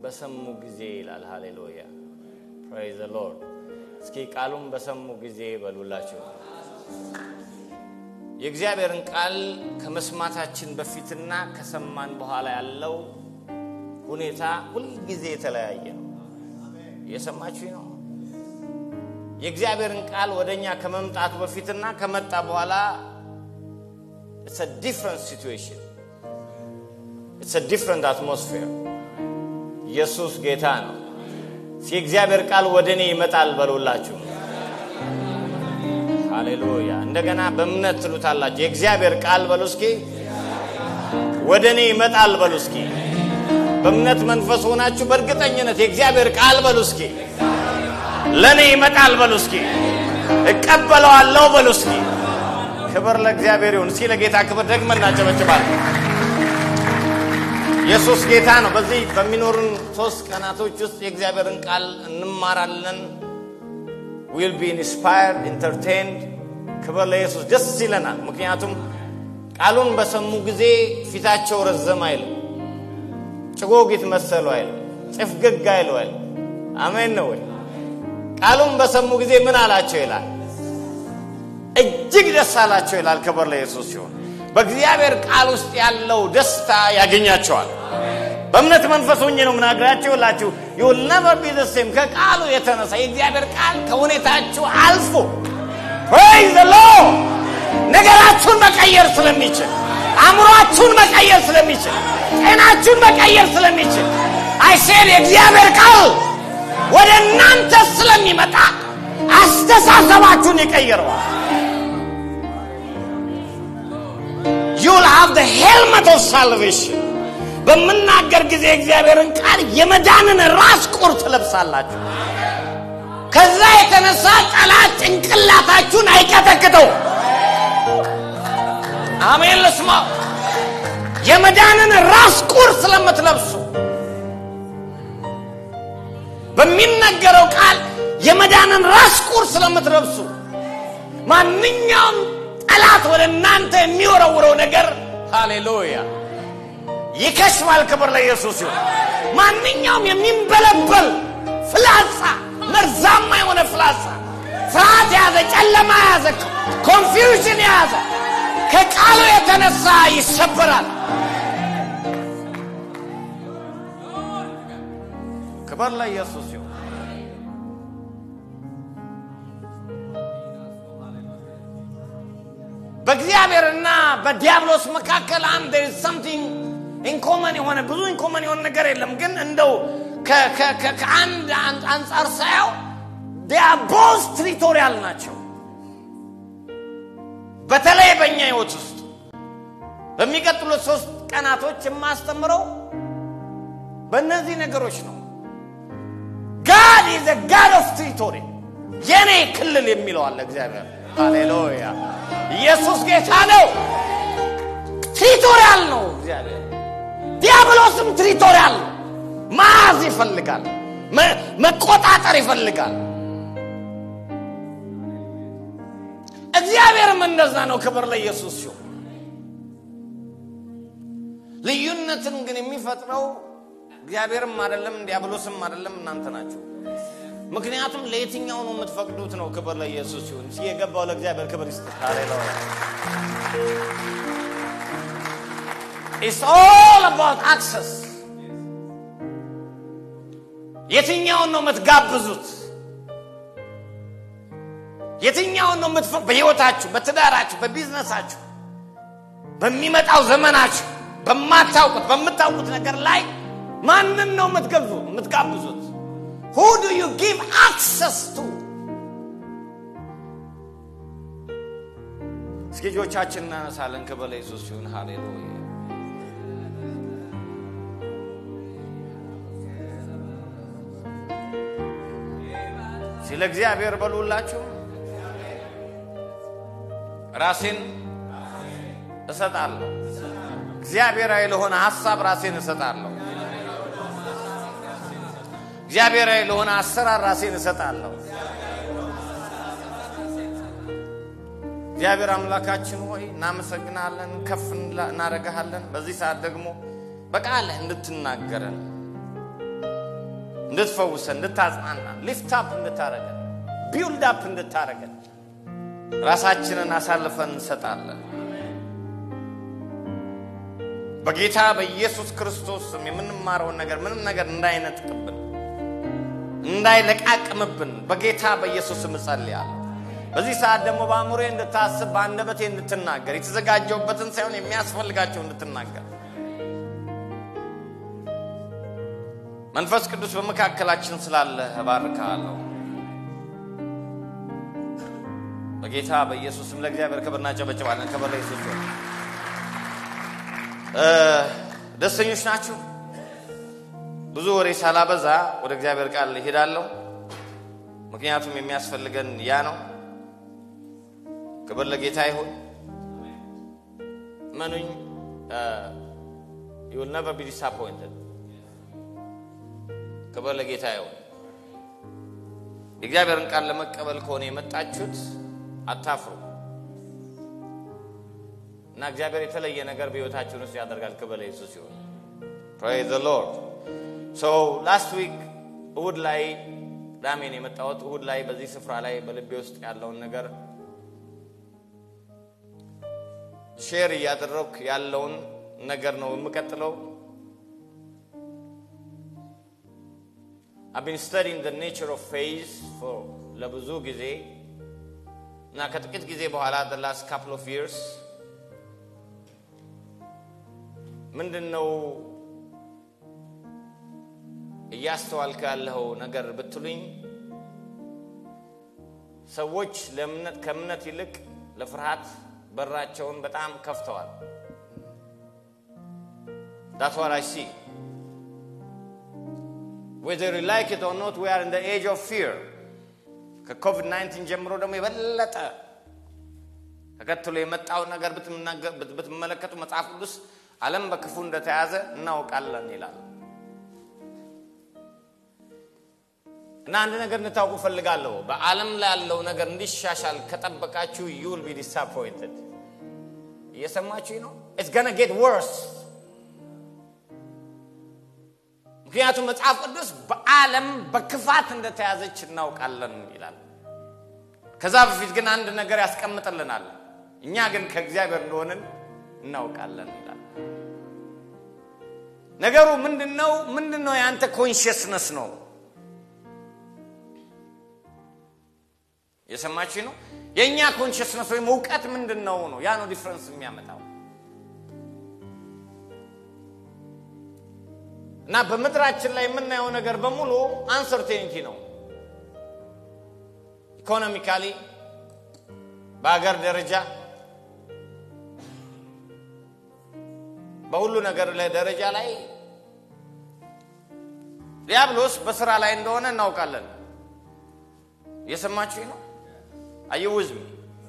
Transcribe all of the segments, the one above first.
በሰሙ ጊዜ ይላል። ሃሌሉያ ፕሬዝ ሎርድ። እስኪ ቃሉን በሰሙ ጊዜ በሉላቸው። የእግዚአብሔርን ቃል ከመስማታችን በፊትና ከሰማን በኋላ ያለው ሁኔታ ሁልጊዜ የተለያየ ነው። እየሰማችሁ ነው። የእግዚአብሔርን ቃል ወደ እኛ ከመምጣቱ በፊትና ከመጣ በኋላ ኢትስ አ ዲፍረንት ሲትዌሽን ኢትስ አ ዲፍረንት አትሞስፌር። ኢየሱስ ጌታ ነው። የእግዚአብሔር ቃል ወደ እኔ ይመጣል በሉላችሁ። ሃሌሉያ። እንደገና በእምነት ትሉታላችሁ። የእግዚአብሔር ቃል በሉ እስኪ ወደ እኔ ይመጣል በሉ እስኪ። በእምነት መንፈስ ሆናችሁ በእርግጠኝነት የእግዚአብሔር ቃል በሉ እስኪ ለእኔ ይመጣል በሉ እስኪ። እቀበለዋለሁ በሉ እስኪ። ክብር ለእግዚአብሔር ይሁን። እስኪ ለጌታ ክብር ደግመን እናጨበጭባለን። ኢየሱስ ጌታ ነው። በዚህ በሚኖሩን ሶስት ቀናቶች ውስጥ የእግዚአብሔርን ቃል እንማራለን። ዊል ቢ ኢንስፓየርድ ኢንተርቴንድ። ክብር ለኢየሱስ። ደስ ይለናል። ምክንያቱም ቃሉን በሰሙ ጊዜ ፊታቸው ረዘም አይልም፣ ጭጎጊት መሰሉ አይልም፣ ጭፍግግ አይሉ አይልም። አሜን ነው ወይ? ቃሉን በሰሙ ጊዜ ምን አላቸው ይላል? እጅግ ደስ አላቸው ይላል። ክብር ለኢየሱስ ሲሆን በእግዚአብሔር ቃል ውስጥ ያለው ደስታ ያገኛቸዋል። በእምነት መንፈስ ሆኜ ነው ምናግራችሁ ላችሁ ዩል ነቨር ቢ ዘ ሴም ከቃሉ የተነሳ የእግዚአብሔር ቃል ከሁኔታችሁ አልፎ ፕሬዝ ዘ ሎርድ ነገራችሁን መቀየር ስለሚችል አእምሯችሁን መቀየር ስለሚችል ጤናችሁን መቀየር ስለሚችል አይሴድ የእግዚአብሔር ቃል ወደ እናንተ ስለሚመጣ አስተሳሰባችሁን ይቀይረዋል። you'll have the helmet of salvation በምናገር ጊዜ እግዚአብሔርን ቃል የመዳንን ራስ ቁር ትለብሳላችሁ። ከዛ የተነሳ ጠላት ጭንቅላታችሁን አይቀጠቅጠው። አሜን ልስማ። የመዳንን ራስ ቁር ስለምትለብሱ በሚነገረው ቃል የመዳንን ራስ ቁር ስለምትለብሱ ማንኛውም ጠላት ወደ እናንተ የሚወረውረው ነገር ሃሌሉያ ይከሽፋል። ክብር ለኢየሱስ ይሁን። ማንኛውም የሚንበለበል ፍላጻ፣ መርዛማ የሆነ ፍላጻ፣ ፍርሃት የያዘ ጨለማ የያዘ ኮንፊውዥን የያዘ ከቃሉ የተነሳ ይሰበራል። ክብር ለኢየሱስ ይሁን። በእግዚአብሔርና በዲያብሎስ መካከል አንድ ሰምቲንግ ኢንኮመን የሆነ ብዙ ኢንኮመን የሆነ ነገር የለም። ግን እንደው ከአንድ አንጻር ሳየው ዲያቦስ ትሪቶሪያል ናቸው። በተለይ በእኛ ህይወት ውስጥ በሚቀጥሉት ሶስት ቀናቶች የማስተምረው በእነዚህ ነገሮች ነው። ጋድ ኢዝ ጋድ ኦፍ ትሪቶሪ የኔ ክልል የሚለው አለ እግዚአብሔር። ሃሌሉያ ኢየሱስ ጌታ ነው። ትሪቶሪያል ነው እግዚአብሔር። ዲያብሎስም ትሪቶሪያል ነው። መያዝ ይፈልጋል፣ መቆጣጠር ይፈልጋል። እግዚአብሔርም እንደዛ ነው። ክብር ለኢየሱስ ሲሆን ልዩነትን ግን የሚፈጥረው እግዚአብሔርም አይደለም ዲያብሎስም አይደለም እናንተ ናቸው። ምክንያቱም ለየትኛው ነው የምትፈቅዱት ነው። ክብር ለኢየሱስ ሲሆን የገባው ለእግዚአብሔር ክብር ይስጥ። ሃሌሉያ ኢትስ ኦል አባውት አክሰስ። የትኛውን ነው የምትጋብዙት? የትኛውን ነው የምትፈ በህይወታችሁ፣ በትዳራችሁ፣ በቢዝነሳችሁ፣ በሚመጣው ዘመናችሁ፣ በማታውቁት በምታውቁት ነገር ላይ ማንን ነው የምትገብዙ የምትጋብዙት? who do you give access to እስኪ እጆቻችን እናነሳለን። ክብር ለኢየሱስ ይሁን። ሃሌሉያ ስለ እግዚአብሔር በሉላችሁ። ራሴን እሰጣለሁ። እግዚአብሔራዊ ለሆነ ሀሳብ ራሴን እሰጣለሁ። እግዚአብሔራዊ ለሆነ አሰራር ራሴን እሰጣለሁ። እግዚአብሔር አምላካችን ሆይ እናመሰግናለን፣ ከፍ እናደርግሃለን። በዚህ ሰዓት ደግሞ በቃልህ እንድትናገረን እንድትፈውሰን፣ እንድታጽናናን፣ ሊፍት አፕ እንድታረገን፣ ቢውልድ አፕ እንድታረገን ራሳችንን አሳልፈን እንሰጣለን። በጌታ በኢየሱስ ክርስቶስ ስም የምንማረውን ነገር ምንም ነገር እንዳይነጥቅብን እንዳይለቃቅምብን በጌታ በኢየሱስ ስም እጸልያለሁ። በዚህ ሰዓት ደግሞ በአእምሮዬ እንድታስብ በአንደበቴ እንድትናገር የተዘጋጀውበትን ሳይሆን የሚያስፈልጋቸው እንድትናገር መንፈስ ቅዱስ በመካከላችን ስላለ እባርክሃለሁ። በጌታ በኢየሱስ ስም ለእግዚአብሔር ክብር እናጨበጭባለን። ክብር ለኢየሱስ ይሁን። ደስተኞች ናችሁ? ብዙ ወሬ ሳላበዛ ወደ እግዚአብሔር ቃል እሄዳለሁ። ምክንያቱም የሚያስፈልገን ያ ነው። ክብር ለጌታ ይሁን። መኑኝ you will never be disappointed። ክብር ለጌታ ይሁን። የእግዚአብሔርን ቃል ለመቀበል ከሆነ የመጣችሁት አታፍሩ እና እግዚአብሔር የተለየ ነገር በሕይወታችን ውስጥ ያደርጋል። ክብር ለኢየሱስ ይሁን። ፕሬዝ ዘ ሎርድ ሶ ላስት ዊክ እሁድ ላይ ቅዳሜን የመጣሁት እሁድ ላይ በዚህ ስፍራ ላይ በልቤ ውስጥ ያለውን ነገር ሼር እያደረግኩ ያለውን ነገር ነው የምቀጥለው። I've been studying the nature of faith for ለብዙ ጊዜ እና ከጥቂት ጊዜ በኋላ the last couple of years ምንድን ነው እያስተዋልክ ያለው ነገር ብትሉኝ ሰዎች ለእምነት ከእምነት ይልቅ ለፍርሃት በራቸውን በጣም ከፍተዋል። That's what I see. Whether you like it or not, we are in the age of fear. ከኮቪድ-19 ጀምሮ ደግሞ የበለጠ ተከትሎ የመጣውን ነገር ብትመለከቱ መጽሐፍ ቅዱስ ዓለም በክፉ እንደተያዘ እናውቃለን ይላል። እና አንድ ነገር እንድታውቁ ፈልጋለሁ። በዓለም ላይ ያለው ነገር እንዲሻሻል ከጠበቃችሁ you will be disappointed። እየሰማችሁ ነው? it's gonna get worse። ምክንያቱም መጽሐፍ ቅዱስ በዓለም በክፋት እንደተያዘች እናውቃለን ይላል። ከዛ በፊት ግን አንድ ነገር ያስቀምጥልናል። እኛ ግን ከእግዚአብሔር እንደሆንን እናውቃለን ይላል። ነገሩ ምንድን ነው? ምንድን ነው? የአንተ ኮንሽስነስ ነው። የሰማችሁ ነው። የእኛ ኮንሽስነስ ወይም እውቀት ምንድን ነው ነው ያ ነው ዲፍረንስ የሚያመጣው። እና በምድራችን ላይ የምናየው ነገር በሙሉ አንሰርቴኒቲ ነው። ኢኮኖሚካሊ፣ በሀገር ደረጃ፣ በሁሉ ነገር ላይ ደረጃ ላይ ዲያብሎስ በስራ ላይ እንደሆነ እናውቃለን። እየሰማችሁ ነው። አየውዝም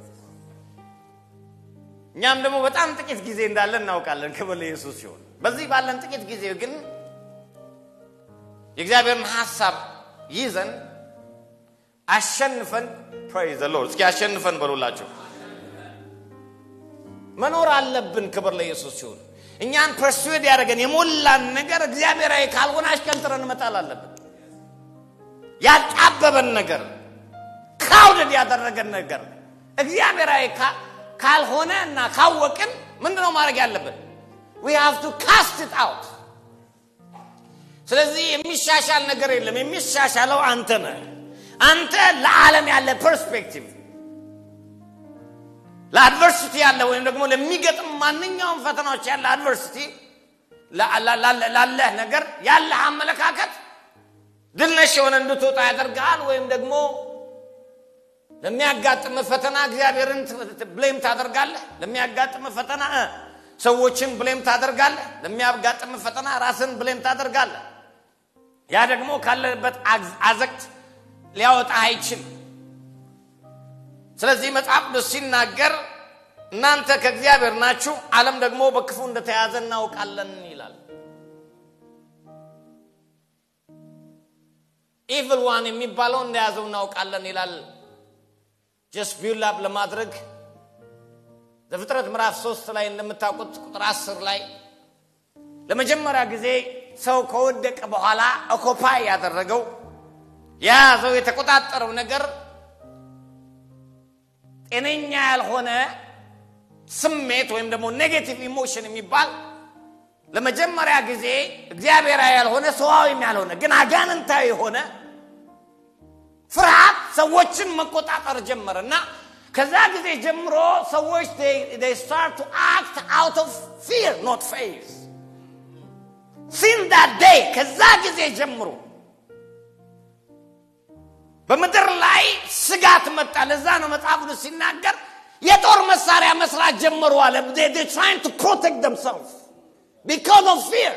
እኛም ደግሞ በጣም ጥቂት ጊዜ እንዳለን እናውቃለን። ክብር ለኢየሱስ ሲሆን በዚህ ባለን ጥቂት ጊዜ ግን የእግዚአብሔርን ሀሳብ ይዘን አሸንፈን ፕሬዝ ዘ ሎርድ እስኪ አሸንፈን በሉላቸው መኖር አለብን። ክብር ለኢየሱስ ሲሆን እኛን ፐርስዌድ ያደረገን የሞላን ነገር እግዚአብሔራዊ ካልሆነ አሽቀንጥረን መጣል አለብን። ያጣበበን ነገር ክራውድድ ያደረገን ነገር እግዚአብሔራዊ ካልሆነ እና ካወቅን ምንድነው ማድረግ ያለብን? ዊ ሃቭ ቱ ካስት ኢት አውት። ስለዚህ የሚሻሻል ነገር የለም። የሚሻሻለው አንተ ነህ። አንተ ለዓለም ያለ ፐርስፔክቲቭ ለአድቨርሲቲ ያለ ወይም ደግሞ ለሚገጥም ማንኛውም ፈተናዎች ያለ አድቨርሲቲ ላለህ ነገር ያለህ አመለካከት ድልነሽ የሆነ እንድትወጣ ያደርግሃል ወይም ደግሞ ለሚያጋጥም ፈተና እግዚአብሔርን ብሌም ታደርጋለህ። ለሚያጋጥም ፈተና ሰዎችን ብሌም ታደርጋለህ። ለሚያጋጥም ፈተና ራስን ብሌም ታደርጋለህ። ያ ደግሞ ካለበት አዘቅት ሊያወጣ አይችል። ስለዚህ መጽሐፍ ቅዱስ ሲናገር እናንተ ከእግዚአብሔር ናችሁ፣ ዓለም ደግሞ በክፉ እንደተያዘ እናውቃለን ይላል። ኢቭል ዋን የሚባለው እንደያዘው እናውቃለን ይላል። ጀስት ቢውል አፕ ለማድረግ ዘፍጥረት ምዕራፍ ሶስት ላይ እንደምታውቁት ቁጥር አስር ላይ ለመጀመሪያ ጊዜ ሰው ከወደቀ በኋላ ኦኮፓይ ያደረገው የያዘው የተቆጣጠረው ነገር ጤነኛ ያልሆነ ስሜት ወይም ደግሞ ኔጌቲቭ ኢሞሽን የሚባል ለመጀመሪያ ጊዜ እግዚአብሔራዊ ያልሆነ ሰዋዊም ያልሆነ ግን አጋንንታዊ የሆነ ፍርሃት ሰዎችን መቆጣጠር ጀመረ እና ከዛ ጊዜ ጀምሮ ሰዎች they start to act out of fear not faith since that day ከዛ ጊዜ ጀምሮ በምድር ላይ ስጋት መጣ ለዛ ነው መጽሐፍ ቅዱስ ሲናገር የጦር መሳሪያ መስራት ጀመሩ አለ they trying to protect themselves because of fear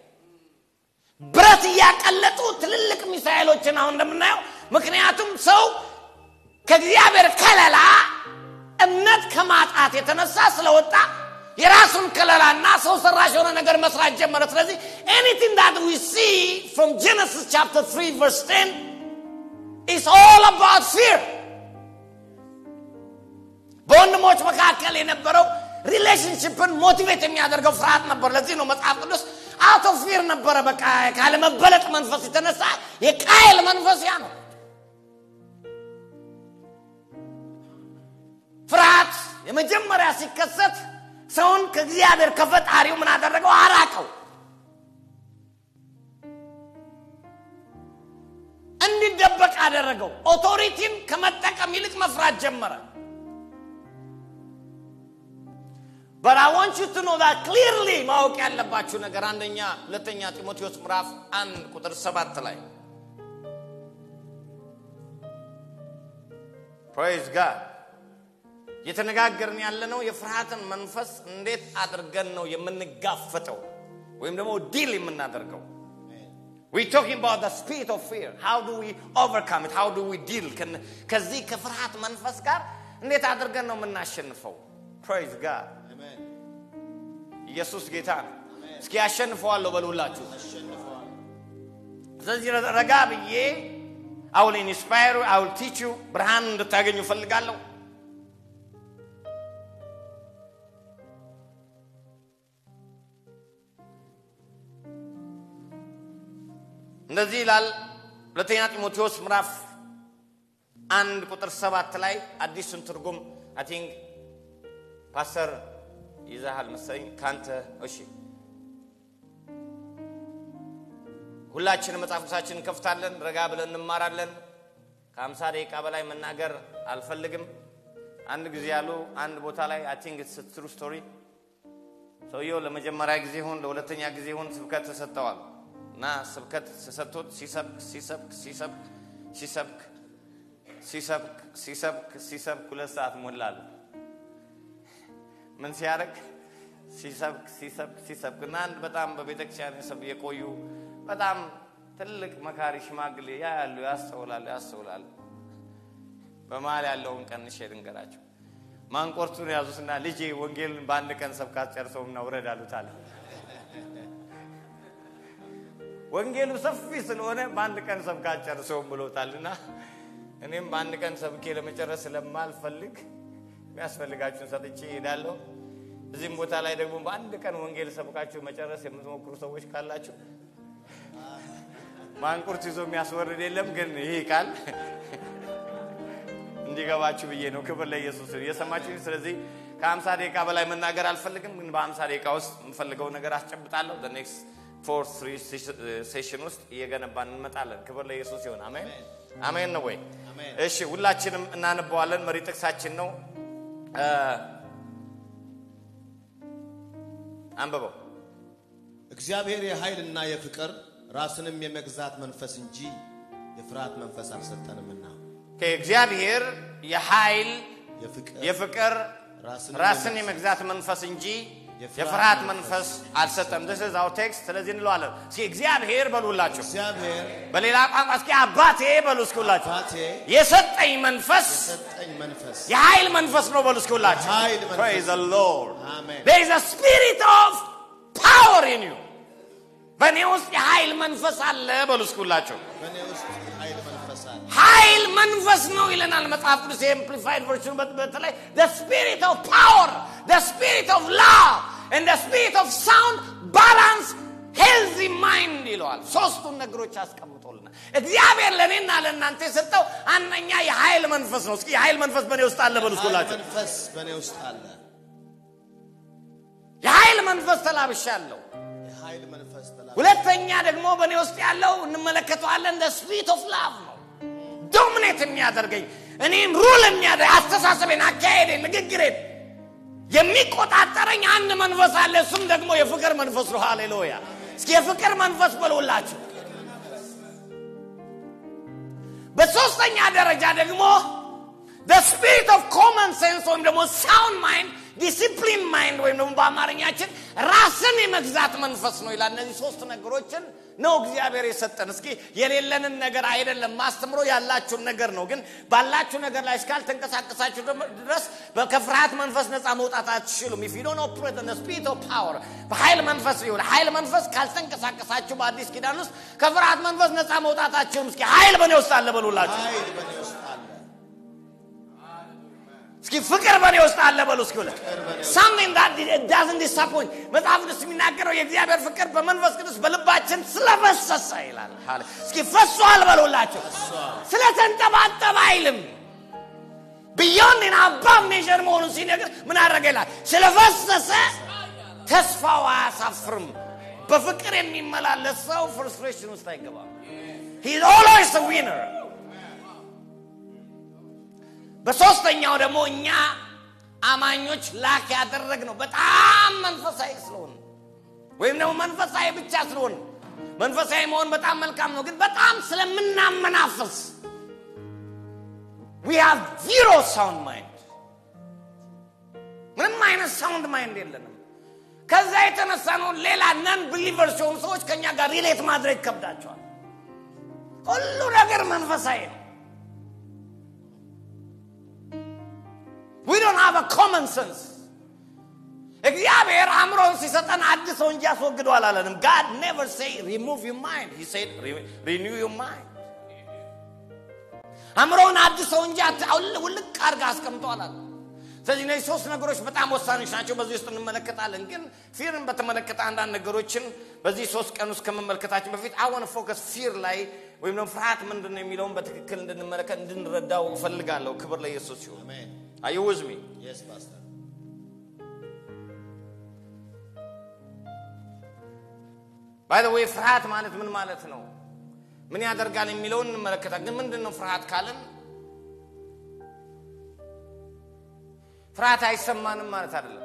ብረት እያቀለጡ ትልልቅ ሚሳኤሎችን አሁን እንደምናየው ምክንያቱም ሰው ከእግዚአብሔር ከለላ እምነት ከማጣት የተነሳ ስለወጣ የራሱን ከለላና ሰው ሰራሽ የሆነ ነገር መስራት ጀመረ ስለዚህ anything that we see from genesis chapter 3 verse 10 is all about fear በወንድሞች መካከል የነበረው ሪሌሽንሽፕን ሞቲቬት የሚያደርገው ፍርሃት ነበር ለዚህ ነው መጽሐፍ ቅዱስ አውት ኦፍ ፊር ነበረ በቃ ካለመበለጥ መንፈስ የተነሳ የቃየል መንፈስ ያ ነው ፍርሃት የመጀመሪያ ሲከሰት ሰውን ከእግዚአብሔር ከፈጣሪው ምን አደረገው አራቀው እንዲደበቅ አደረገው ኦቶሪቲን ከመጠቀም ይልቅ መፍራት ጀመረ But I want you to know that clearly ማወቅ ያለባችሁ ነገር አንደኛ ሁለተኛ ጢሞቴዎስ ምዕራፍ አንድ ቁጥር ሰባት ላይ ፕሬዝ ጋድ እየተነጋገርን ያለነው የፍርሃትን መንፈስ እንዴት አድርገን ነው የምንጋፈጠው ወይም ደግሞ ዲል የምናደርገው We talking about the spirit of fear. How do we overcome it? How do we deal? ከዚህ ከፍርሃት መንፈስ ጋር እንዴት አድርገን ነው የምናሸንፈው? Praise God. ኢየሱስ ጌታ ነው። እስኪ ያሸንፈዋለሁ በሉላችሁ። ስለዚህ ረጋ ብዬ አውል ኢንስፓየር አውል ቲቹ ብርሃን እንድታገኙ እፈልጋለሁ። እንደዚህ ይላል ሁለተኛ ጢሞቴዎስ ምዕራፍ አንድ ቁጥር ሰባት ላይ አዲሱን ትርጉም አይ ቲንክ ፓስተር ይዛሃል መሰለኝ ካንተ እሺ ሁላችንም መጽሐፍ ቅዱሳችን እንከፍታለን ረጋ ብለን እንማራለን ከአምሳ ደቂቃ በላይ መናገር አልፈልግም አንድ ጊዜ ያሉ አንድ ቦታ ላይ አይ ቲንክ ትሩ ስቶሪ ሰውየው ለመጀመሪያ ጊዜ ሁን ለሁለተኛ ጊዜ ሁን ስብከት ተሰጥተዋል እና ስብከት ተሰጥቶት ሲሰብክ ሲሰብክ ሲሰብክ ሲሰብክ ሲሰብክ ሲሰብክ ሲሰብክ ሁለት ሰዓት ሞላሉ ምን ሲያደርግ ሲሰብክ ሲሰብክ ሲሰብክ እና አንድ በጣም በቤተክርስቲያን ሰብ የቆዩ በጣም ትልቅ መካሪ ሽማግሌ ያ ያሉ ያስተውላሉ ያስተውላሉ በመሀል ያለውን ቀንሼ ልንገራቸው ማንቆርቱን ያዙትና ልጄ ወንጌልን በአንድ ቀን ሰብካት ጨርሰው እና ውረድ አሉት አለ ወንጌሉ ሰፊ ስለሆነ በአንድ ቀን ሰብካት ጨርሰውም ብሎታልና እኔም በአንድ ቀን ሰብኬ ለመጨረስ ስለማልፈልግ የሚያስፈልጋችሁን ሰጥቼ እሄዳለሁ እዚህም ቦታ ላይ ደግሞ በአንድ ቀን ወንጌል ሰብካችሁ መጨረስ የምትሞክሩ ሰዎች ካላችሁ ማንቁርት ይዞ የሚያስወርድ የለም ግን ይህ ቃል እንዲገባችሁ ብዬ ነው ክብር ለኢየሱስ እየሰማችሁ ስለዚህ ከሀምሳ ደቂቃ በላይ መናገር አልፈልግም ግን በሀምሳ ደቂቃ ውስጥ የምፈልገው ነገር አስጨብጣለሁ ኔክስት ፎር ትሪ ሴሽን ውስጥ እየገነባን እንመጣለን ክብር ለኢየሱስ ይሆን አሜን አሜን ነው ወይ እሺ ሁላችንም እናነበዋለን መሪ ጥቅሳችን ነው አንብበው እግዚአብሔር የኃይልና የፍቅር ራስንም የመግዛት መንፈስ እንጂ የፍርሃት መንፈስ አልሰጠንምና ከእግዚአብሔር የኃይል የፍቅር የፍቅር ራስን ራስን የመግዛት መንፈስ እንጂ የፍርሃት መንፈስ አልሰጠም this is our text ስለዚህ እንለዋለን እስኪ እግዚአብሔር በሉላችሁ እግዚአብሔር በሌላ ቋንቋ እስኪ አባቴ በሉ እስኪ ሁላችሁ አባቴ የሰጠኝ መንፈስ የሰጠኝ መንፈስ የኃይል መንፈስ ነው በሉ እስኪ ሁላችሁ የኃይል መንፈስ። praise the lord አሜን። there is a spirit of power in you በእኔ ውስጥ የኃይል መንፈስ አለ በሉ እስኪ ሁላችሁ በእኔ ውስጥ ኃይል መንፈስ አለ ኃይል መንፈስ ነው ይለናል መጽሐፍ ቅዱስ የኤምፕሊፋይድ ቨርሽን በተለይ the spirit of power the spirit of love and the spirit of sound balance ሄልዚ ማይንድ ይለዋል። ሶስቱን ነገሮች አስቀምጦልናል። እግዚአብሔር ለእኔና ለእናንተ የሰጠው አንደኛ የኃይል መንፈስ ነው። እስኪ የኃይል መንፈስ በእኔ ውስጥ አለ በሉ እስኩላችሁ። መንፈስ በእኔ ውስጥ አለ። የኃይል መንፈስ ተላብሻለሁ። የኃይል መንፈስ ተላ ሁለተኛ ደግሞ በእኔ ውስጥ ያለው እንመለከተዋለን እንደ ስፒሪት ኦፍ ላቭ ነው። ዶሚኔት የሚያደርገኝ እኔም ሩል የሚያደርግ አስተሳሰቤን፣ አካሄዴን፣ ንግግሬን የሚቆጣጠረኝ አንድ መንፈስ አለ። እሱም ደግሞ የፍቅር መንፈስ ነው። ሃሌሉያ! እስኪ የፍቅር መንፈስ በሉላችሁ። በሶስተኛ ደረጃ ደግሞ the spirit of common sense ወይም ደግሞ sound mind ዲሲፕሊን ማይንድ ወይም ደግሞ በአማርኛችን ራስን የመግዛት መንፈስ ነው ይላል። እነዚህ ሶስት ነገሮችን ነው እግዚአብሔር የሰጠን። እስኪ የሌለንን ነገር አይደለም ማስተምሮ ያላችሁን ነገር ነው። ግን ባላችሁ ነገር ላይ እስካልተንቀሳቀሳችሁ ድረስ ከፍርሃት መንፈስ ነፃ መውጣት አትችሉም። ኢፍ ዩ ዶንት ኦፕሬት ኢን ዘ ስፒሪት ኦፍ ፓወር በኃይል መንፈስ ይሁን ኃይል መንፈስ ካልተንቀሳቀሳችሁ በአዲስ ኪዳን ውስጥ ከፍርሃት መንፈስ ነፃ መውጣት አትችሉም። እስኪ ኃይል በእኔ ውስጥ አለ በሉላችሁ። ኃይል በእኔ ውስጥ አለ። እስኪ ፍቅር በእኔ ውስጥ አለ በሉ እስኪ ብለ በእኔ ውስጥ something that doesn't disappoint መጽሐፍ ቅዱስ የሚናገረው የእግዚአብሔር ፍቅር በመንፈስ ቅዱስ በልባችን ስለፈሰሰ ይላል። ሃሌ እስኪ ፈሷል በሉላቸው። ስለተንጠባጠበ አይልም። ቢዮንድ አባብ ሜዥር መሆኑን ሲነግር ምን አደረገ ይላል። ስለፈሰሰ ተስፋው አያሳፍርም። በፍቅር የሚመላለስ ሰው ፍርስትሬሽን ውስጥ አይገባም። he is always a winner በሶስተኛው ደግሞ እኛ አማኞች ላክ ያደረግ ነው በጣም መንፈሳዊ ስለሆን ወይም ደግሞ መንፈሳዊ ብቻ ስለሆን መንፈሳዊ መሆን በጣም መልካም ነው፣ ግን በጣም ስለምናመናፍስ we have zero sound mind ምንም አይነት ሳውንድ ማይንድ የለንም። ከዛ የተነሳ ነው ሌላ ነን ቢሊቨርስ የሆኑ ሰዎች ከኛ ጋር ሪሌት ማድረግ ይከብዳቸዋል። ሁሉ ነገር መንፈሳዊ ነው። we don't have a common sense እግዚአብሔር አእምሮን ሲሰጠን አድሰው እንጂ አስወግደው አላለንም God never say remove your mind he said re- renew your mind አእምሮን አድሰው እንጂ አት- አውል- ውልቅ አድርጋ አስቀምጠው አላለም ስለዚህ እነዚህ ሶስት ነገሮች በጣም ወሳኞች ናቸው በዚህ ውስጥ እንመለከታለን ግን ፊርን በተመለከተ አንዳንድ ነገሮችን በዚህ ሶስት ቀን ውስጥ ከመመልከታችን በፊት አወን ፎከስ ፊር ላይ ወይም ደግሞ ፍርሃት ምንድን ነው የሚለውን በትክክል እንድንመለከት እንድንረዳው እፈልጋለሁ ክብር ለኢየሱስ ሲሆን አሜን። Are you with me? Yes, Pastor. ባይ ዘ ዌይ ፍርሃት ማለት ምን ማለት ነው? ምን ያደርጋል የሚለውን እንመለከታለን። ግን ምንድን ነው ፍርሃት ካልን ፍርሃት አይሰማንም ማለት አይደለም።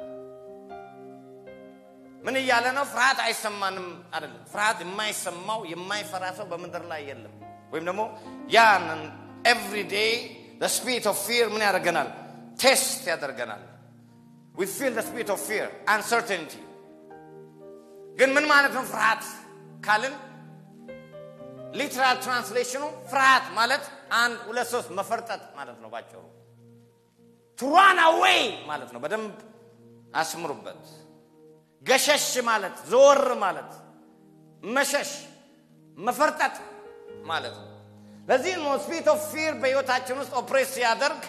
ምን እያለ ነው? ፍርሃት አይሰማንም አይደለም። ፍርሃት የማይሰማው የማይፈራ ሰው በምድር ላይ የለም። ወይም ደግሞ ያንን ኤቭሪ ዴይ ስፒሪት ኦፍ ፊር ምን ያደርገናል? ቴስት ያደርገናል። ዊ ፊል ስፒሪት ኦፍ ፊር አንሰርቴኒቲ ግን ምን ማለት ነው ፍርሃት ካልን ሊትራል ትራንስሌሽኑ ፍርሃት ማለት አንድ ሁለት ሶስት መፈርጠጥ ማለት ነው ባጭሩ ቱራን አዌይ ማለት ነው በደንብ አስምሩበት ገሸሽ ማለት ዘወር ማለት መሸሽ መፈርጠጥ ማለት ነው ለዚህ ነው ስፒሪት ኦፍ ፊር በህይወታችን ውስጥ ኦፕሬት ሲያደርግ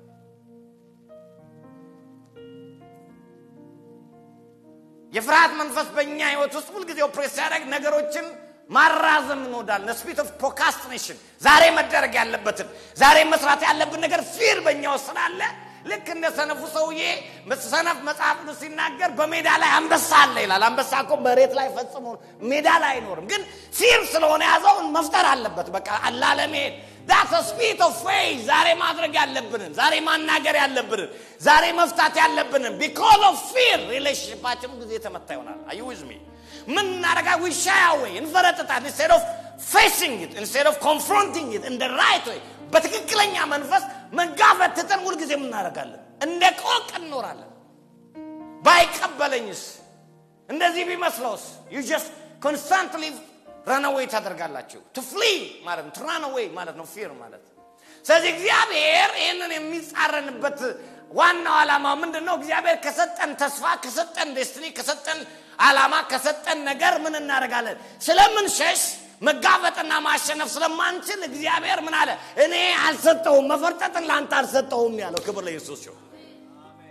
የፍርሃት መንፈስ በእኛ ህይወት ውስጥ ሁልጊዜ ኦፕሬት ሲያደርግ ነገሮችን ማራዘም እንወዳለን። ስፒሪት ኦፍ ፕሮካስቲኔሽን ዛሬ መደረግ ያለበትን ዛሬ መስራት ያለብን ነገር ፊር በእኛ ውስጥ ስላለ ልክ እንደ ሰነፉ ሰውዬ ሰነፍ መጽሐፍ ቅዱስ ሲናገር በሜዳ ላይ አንበሳ አለ ይላል። አንበሳ እኮ መሬት ላይ ፈጽሞ ሜዳ ላይ አይኖርም፣ ግን ፊር ስለሆነ ያዘውን መፍጠር አለበት። በቃ ላለመሄድ ዳት ስፒሪት ኦፍ ፌዝ ዛሬ ማድረግ ያለብንን ዛሬ ማናገር ያለብንን ዛሬ መፍታት ያለብንን ቢኮዝ ኦፍ ፊር ሪሌሽንሽፓችን ጊዜ የተመታ ይሆናል። አዩ ዊዝ ሚ ምን እናደርጋ ዊ ሻይ አዌይ እንፈረጥጣል ኢንስቴድ ኦፍ ፌሲንግ ኢት ኢንስቴድ ኦፍ ኮንፍሮንቲንግ ኢት ኢን ራይት ወይ በትክክለኛ መንፈስ መጋፈጥ ትተን ሁልጊዜ ምን እናደርጋለን? እንደ ቆቅ እንኖራለን። ባይቀበለኝስ እንደዚህ ቢመስለውስ ዩ ጀስት ኮንስታንትሊ ረንዌይ ታደርጋላችሁ ቱ ፍሊ ማለት ነው ትራንዌይ ማለት ነው ፊር ማለት ስለዚህ እግዚአብሔር ይህንን የሚጻረንበት ዋናው ዓላማ ምንድን ነው እግዚአብሔር ከሰጠን ተስፋ ከሰጠን ዴስትኒ ከሰጠን ዓላማ ከሰጠን ነገር ምን እናደርጋለን ስለምንሸሽ መጋፈጥና ማሸነፍ ስለማንችል እግዚአብሔር ምን አለ እኔ አልሰጠውም መፈርጠጥን ለአንተ አልሰጠውም ያለው ክብር ለኢየሱስ ሲሆን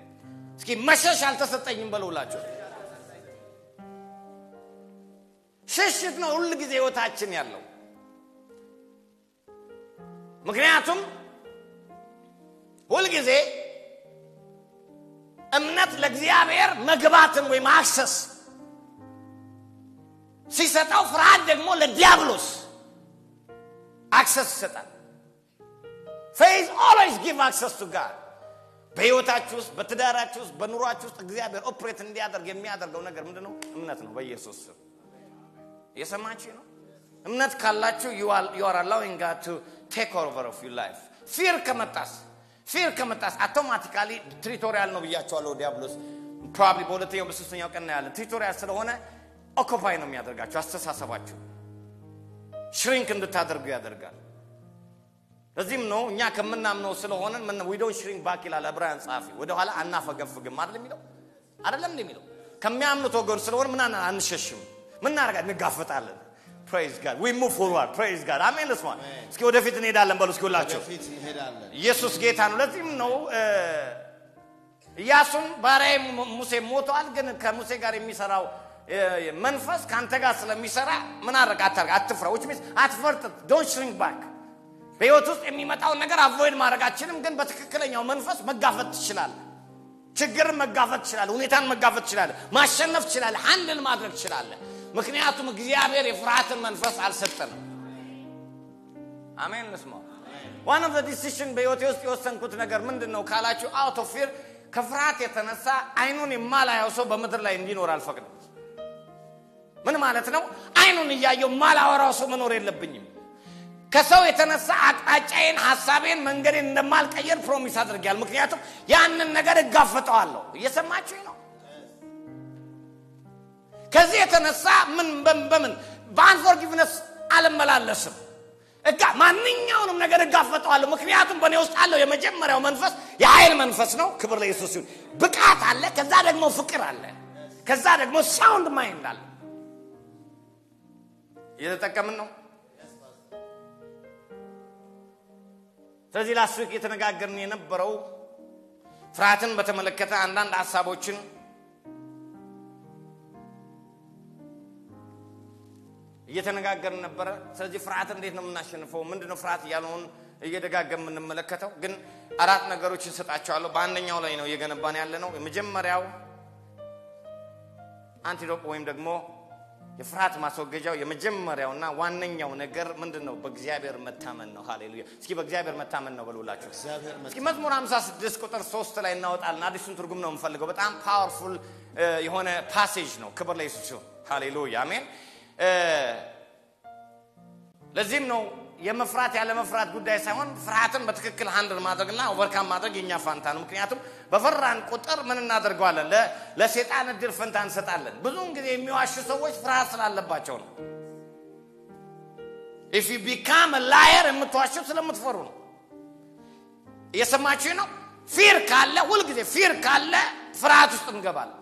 እስኪ መሸሽ አልተሰጠኝም በለውላቸው ሽሽት ነው ሁል ጊዜ ህይወታችን ያለው። ምክንያቱም ሁልጊዜ እምነት ለእግዚአብሔር መግባትን ወይም አክሰስ ሲሰጠው፣ ፍርሃት ደግሞ ለዲያብሎስ አክሰስ ይሰጣል። ፌዝ ኦልዌይስ ጊቭ አክሰስ ቱ ጋድ። በህይወታችሁ ውስጥ፣ በትዳራችሁ ውስጥ፣ በኑሯችሁ ውስጥ እግዚአብሔር ኦፕሬት እንዲያደርግ የሚያደርገው ነገር ምንድን ነው? እምነት ነው። በኢየሱስ ስም የሰማችሁ ነው። እምነት ካላችሁ ዩ አር አላዊንግ ጋድ ቱ ቴክ ኦቨር ኦፍ ዩር ላይፍ። ፊር ከመጣስ ፊር ከመጣስ አውቶማቲካሊ ትሪቶሪያል ነው ብያቸዋለሁ። ዲያብሎስ ፕሮባብሊ በሁለተኛው በሶስተኛው ቀን ነው ያለን። ትሪቶሪያል ስለሆነ ኦኮፓይ ነው የሚያደርጋችሁ። አስተሳሰባችሁ ሽሪንክ እንድታደርጉ ያደርጋል። ለዚህም ነው እኛ ከምናምነው ስለሆነ ዊዶን ሽሪንክ ባክ ይላል ዕብራውያን ጸሐፊ። ወደኋላ አናፈገፍግም አይደል የሚለው አይደለም እንደ የሚለው ከሚያምኑት ወገን ስለሆነ ምን አንሸሽም፣ ምን እናደርጋለን? እንጋፈጣለን። ፕሬዝ ጋድ ዊ ሙቭ ፎርዋርድ ፕሬዝ ጋድ አሜን። ልስማ እስኪ ወደፊት እንሄዳለን በሉ እስኪ ሁላችሁ ወደፊት እንሄዳለን። ኢየሱስ ጌታ ነው። ለዚህም ነው ኢያሱን ባሪያዬ ሙሴ ሞተዋል፣ ግን ከሙሴ ጋር የሚሰራው መንፈስ ከአንተ ጋር ስለሚሰራ ምን አድርግ አታርግ፣ አትፍራ። ዊች ሚንስ አትፈርጥ፣ ዶንት ሽሪንክ ባክ። በህይወት ውስጥ የሚመጣውን ነገር አቮይድ ማድረግ አችልም፣ ግን በትክክለኛው መንፈስ መጋፈጥ ትችላለህ። ችግርን መጋፈጥ ትችላለህ። ሁኔታን መጋፈጥ ትችላለህ። ማሸነፍ ትችላለህ። አንድን ማድረግ ትችላለህ። ምክንያቱም እግዚአብሔር የፍርሃትን መንፈስ አልሰጠንም። አሜን። ልስማ ዋን ኦፍ ዲሲሽን በህይወቴ ውስጥ የወሰንኩት ነገር ምንድን ነው ካላችሁ፣ አውት ኦፍ ፊር ከፍርሃት የተነሳ አይኑን የማላየው ሰው በምድር ላይ እንዲኖር አልፈቅድም። ምን ማለት ነው? አይኑን እያየው ማላወራው ሰው መኖር የለብኝም። ከሰው የተነሳ አቅጣጫዬን፣ ሀሳቤን፣ መንገዴን እንደማልቀየር ፕሮሚስ አድርጊያል። ምክንያቱም ያንን ነገር እጋፈጠዋለሁ። እየሰማችሁ ነው። ከዚህ የተነሳ ምን በምን በአንፎርጊቭነስ አልመላለስም። እጋ ማንኛውንም ነገር እጋፈጠዋለሁ። ምክንያቱም በእኔ ውስጥ አለው የመጀመሪያው መንፈስ የኃይል መንፈስ ነው። ክብር ለኢየሱስ ሲሆን ብቃት አለ። ከዛ ደግሞ ፍቅር አለ። ከዛ ደግሞ ሳውንድ ማይንድ አለ። እየተጠቀምን ነው። ስለዚህ ላስት ዊክ እየተነጋገርን የነበረው ፍርሃትን በተመለከተ አንዳንድ ሀሳቦችን እየተነጋገርን ነበረ። ስለዚህ ፍርሃት እንዴት ነው የምናሸንፈው? ምንድነው ፍርሃት እያለውን እየደጋገም የምንመለከተው ግን አራት ነገሮች እንሰጣቸዋለሁ። በአንደኛው ላይ ነው እየገነባን ያለ ነው። የመጀመሪያው አንቲዶፕ ወይም ደግሞ የፍርሃት ማስወገጃው የመጀመሪያውና ዋነኛው ነገር ምንድን ነው? በእግዚአብሔር መታመን ነው። ሃሌሉያ! እስኪ በእግዚአብሔር መታመን ነው በሉላችሁ። እግዚአብሔር እስኪ መዝሙር 56 ቁጥር 3 ላይ እናወጣለን። አዲሱን ትርጉም ነው የምፈልገው። በጣም ፓወርፉል የሆነ ፓሴጅ ነው። ክብር ለኢየሱስ ይሁን። ሃሌሉያ አሜን። ለዚህም ነው የመፍራት ያለ መፍራት ጉዳይ ሳይሆን ፍርሃትን በትክክል ሃንድል ማድረግና ኦቨርካም ማድረግ የኛ ፋንታ ነው። ምክንያቱም በፈራን ቁጥር ምን እናደርገዋለን? ለሴጣን እድል ፈንታ እንሰጣለን። ብዙውን ጊዜ የሚዋሹ ሰዎች ፍርሃት ስላለባቸው ነው። ኢፍ ዩ ቢካም ላየር የምትዋሹት ስለምትፈሩ ነው። እየሰማችሁ ነው። ፊር ካለ ሁልጊዜ ፊር ካለ ፍርሃት ውስጥ እንገባለን።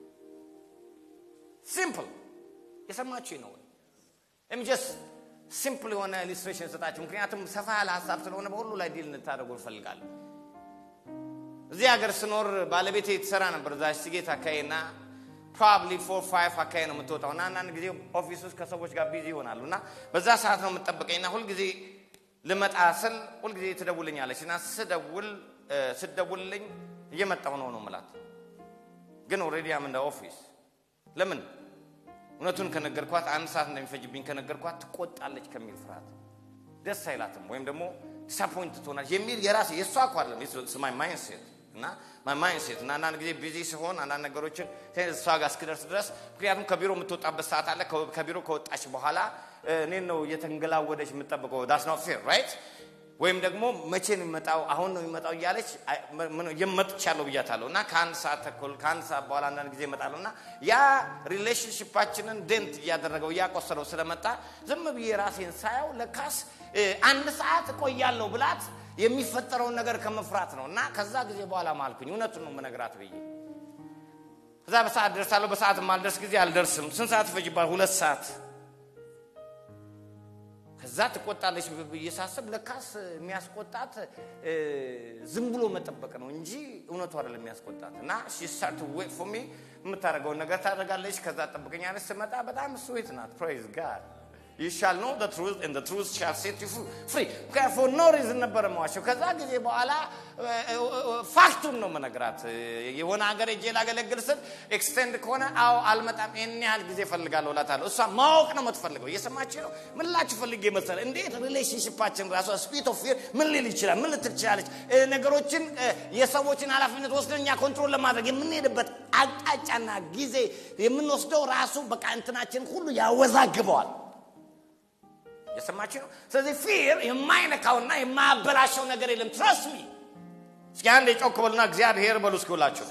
ሲምፕል የሰማችሁ ነው። ጀስት ሲምፕል የሆነ ኢሊስትሬሽን ሰጣችሁ። ምክንያቱም ሰፋ ያለ ሀሳብ ስለሆነ በሁሉ ላይ ዲል እንታደርጉ እንፈልጋለን። እዚህ ሀገር ስኖር ባለቤቴ ትሰራ ነበር እዛ ሲጌት አካባቢ እና ፕሮባብሊ ፎር ፋይቭ አካባቢ ነው የምትወጣው እና አንዳንድ ጊዜ ኦፊስ ውስጥ ከሰዎች ጋር ቢዚ ይሆናሉ እና በዛ ሰዓት ነው የምጠብቀኝ እና ሁልጊዜ ልመጣ ስል ሁልጊዜ ትደውልኛለች እና ስደውል ስደውልልኝ እየመጣሁ ነው ነው ምላት ግን ኦልሬዲ አም እንደ ኦፊስ ለምን እውነቱን ከነገርኳት አንድ ሰዓት እንደሚፈጅብኝ ከነገርኳት ትቆጣለች ከሚል ፍርሃት ደስ አይላትም ወይም ደግሞ ዲስአፖይንት ትሆናለች የሚል የራሴ የእሷ እኮ አይደለም ማይ ማይንሴት እና ማይ ማይንሴት እና አንዳንድ ጊዜ ቢዚ ሲሆን አንዳንድ ነገሮችን እሷ ጋር እስክደርስ ድረስ ምክንያቱም ከቢሮ የምትወጣበት ሰዓት አለ ከቢሮ ከወጣች በኋላ እኔን ነው እየተንገላወደች የምጠብቀው ዳስ ኖት ፌር ራይት ወይም ደግሞ መቼ ነው የሚመጣው አሁን ነው የሚመጣው እያለች የመጥቻለሁ ብያታለሁ እና ከአንድ ሰዓት ተኩል ከአንድ ሰዓት በኋላ አንዳንድ ጊዜ እመጣለሁ እና ያ ሪሌሽንሽፓችንን ደንት እያደረገው እያቆሰለው ስለመጣ ዝም ብዬ ራሴን ሳየው ለካስ አንድ ሰዓት እቆያለሁ ብላት የሚፈጠረውን ነገር ከመፍራት ነው እና ከዛ ጊዜ በኋላ ማልኩኝ እውነቱን ነው መነግራት ብዬ ከዛ በሰዓት ደርሳለሁ በሰዓት ማልደርስ ጊዜ አልደርስም ስንት ሰዓት ይፈጅባል ሁለት ሰዓት ከዛ ከዛ ትቆጣለች ብዬ ሳስብ ለካስ የሚያስቆጣት እ፣ ዝም ብሎ መጠበቅ ነው እንጂ እውነቱ አይደለም የሚያስቆጣት እና ስታርት ዌት ፎር ሚ የምታደርገውን ነገር ታደርጋለች ከዛ ጠብቀኛለች ስመጣ በጣም ስዊት ናት ፕሬዝ ጋድ you shall know the truth and the truth shall set you free for no reason ነበረ መዋሸው ከዛ ጊዜ በኋላ ፋክቱን ነው መነግራት የሆነ ሀገር እጄ ላገለግል ስል ኤክስቴንድ ከሆነ አዎ አልመጣም ይህን ያህል ጊዜ ፈልጋለሁ እላታለሁ እሷ ማወቅ ነው የምትፈልገው እየሰማች ነው ምን ላችሁ ፈልጌ መሰለ እንዴት ሪሌሽንሽፓችን ራሷ ስፒት ኦፍ ፊር ምን ሊል ይችላል ምን ልትል ትችላለች እ፣ ነገሮችን እ፣ የሰዎችን ኃላፊነት ወስደን እኛ ኮንትሮል ለማድረግ የምንሄድበት አቅጣጫና ጊዜ የምንወስደው ራሱ በቃ እንትናችን ሁሉ ያወዛግበዋል የሰማችሁ ነው ስለዚህ ፊር የማይነካውና የማያበላሸው ነገር የለም ትረስት ሚ እስኪ አንድ የጮክ በሉና እግዚአብሔር በሉ እስኪ ሁላችሁ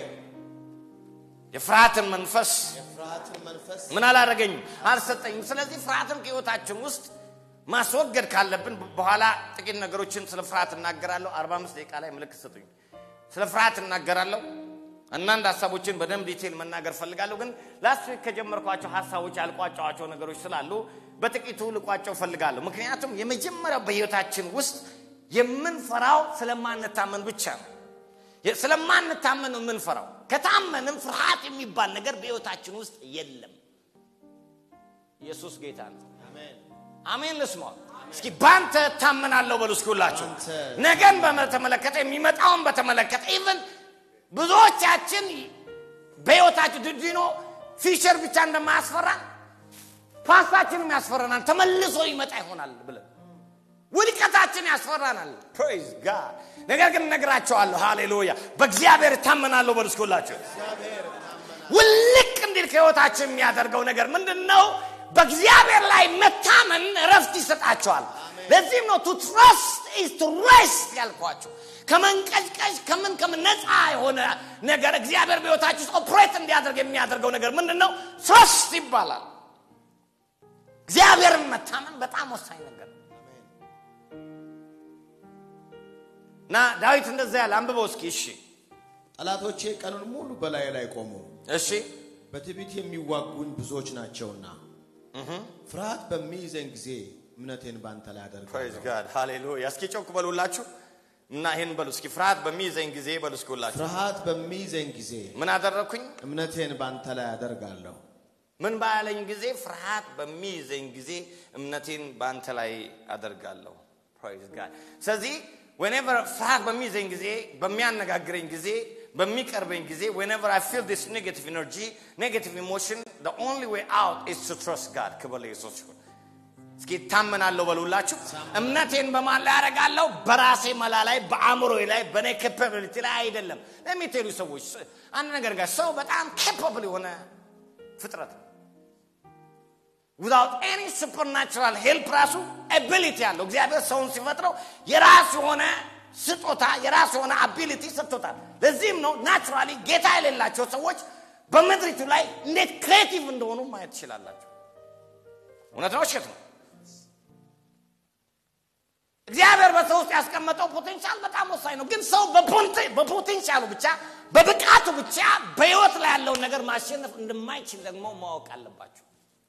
የፍርሃትን መንፈስ የፍርሃትን መንፈስ ምን አላደረገኝም አልሰጠኝም ስለዚህ ፍርሃትን ከህይወታችን ውስጥ ማስወገድ ካለብን በኋላ ጥቂት ነገሮችን ስለ ፍርሃት እናገራለሁ 45 ደቂቃ ላይ ምልክት ስጡኝ ስለ ፍርሃት እናገራለሁ አንዳንድ ሀሳቦችን በደንብ ዲቴል መናገር ፈልጋለሁ ግን ላስት ዊክ ከጀመርኳቸው ሀሳቦች ያልቋጫዋቸው ነገሮች ስላሉ በጥቂቱ ልቋጨው ፈልጋለሁ ምክንያቱም የመጀመሪያው በህይወታችን ውስጥ የምንፈራው ስለማንታመን ብቻ ነው የ- ስለማንታመን ነው የምንፈራው ከታመንም ፍርሃት የሚባል ነገር በህይወታችን ውስጥ የለም ኢየሱስ ጌታ ነው አሜን አሜን ልስማ እስኪ ባንተ ታመናለሁ በሉ እስኪ ሁላችሁ ባንተ። ነገን በተመለከተ የሚመጣውን በተመለከተ ኢቨን ብዙዎቻችን በህይወታችን ድድኖ ፊቸር ብቻ እንደማያስፈራን ፓስታችንም ያስፈራናል ተመልሶ ይመጣ ይሆናል ብለን ውድቀታችን ያስፈራናል ፕሬዝ ጋድ ነገር ግን እነግራቸዋለሁ ሃሌሉያ በእግዚአብሔር እታመናለሁ በሉ እስኪ ሁላችሁ ውልቅ እንዲል ከህይወታችን የሚያደርገው ነገር ምንድን ነው በእግዚአብሔር ላይ መታመን እረፍት ይሰጣቸዋል ለዚህም ነው ቱ ትረስት ኢዝ ቱ ሬስት ያልኳቸው ከመንቀጭቀጭ ከምን ከምን ነፃ የሆነ ነገር እግዚአብሔር በህይወታችሁ ውስጥ ኦፕሬት እንዲያደርግ የሚያደርገው ነገር ምንድን ነው ትረስት ይባላል እግዚአብሔርን መታመን በጣም ወሳኝ ነገር ነው እና ዳዊት እንደዛ ያለ አንብበው እስኪ እሺ ጠላቶቼ ቀኑን ሙሉ በላይ ላይ ቆሙ እሺ በትዕቢት የሚዋጉኝ ብዙዎች ናቸውና ፍርሃት በሚይዘኝ ጊዜ እምነቴን ባንተ ላይ ፕሬዝ አደርጋለሁ ጋድ ሃሌሉያ እስኪ ጮክ በሉላችሁ እና ይህን በሉ እስኪ ፍርሃት በሚይዘኝ ጊዜ በሉ እስኪ ሁላችሁ ፍርሃት በሚይዘኝ ጊዜ ምን አደረግኩኝ እምነቴን ባንተ ላይ አደርጋለሁ ምን ባያለኝ ጊዜ ፍርሃት በሚይዘኝ ጊዜ እምነቴን በአንተ ላይ አደርጋለሁ ፕሬዝ ጋድ ስለዚህ whenever ፍርሃት በሚይዘኝ ጊዜ በሚያነጋግረኝ ጊዜ በሚቀርበኝ ጊዜ whenever I feel this negative energy negative emotion the only way out is to trust God ክብር ለኢየሱስ ይሁን እስኪ ታመናለሁ በሉላችሁ እምነቴን በማን ላይ ያደርጋለሁ በራሴ መላ ላይ በአእምሮዬ ላይ በእኔ ኬፓቢሊቲ ላይ አይደለም ለሚቴሉ ሰዎች አንድ ነገር ጋር ሰው በጣም ኬፓብል የሆነ ፍጥረት ነው ዊዛውት ኤኒ ሱፐርናቹራል ሄልፕ ራሱ አቢሊቲ ያለው እግዚአብሔር ሰውን ሲፈጥረው የራሱ የሆነ ስጦታ የራሱ የሆነ አቢሊቲ ሰጥቶታል ለዚህም ነው ናቹራሊ ጌታ የሌላቸው ሰዎች በምድሪቱ ላይ እንዴት ክሬቲቭ እንደሆኑ ማየት ትችላላቸው እውነት ነው ውሸት ነው እግዚአብሔር በሰው ውስጥ ያስቀመጠው ፖቴንሻል በጣም ወሳኝ ነው ግን ሰው በፖንቴ- በፖቴንሻሉ ብቻ በብቃቱ ብቻ በህይወት ላይ ያለውን ነገር ማሸነፍ እንደማይችል ደግሞ ማወቅ አለባቸው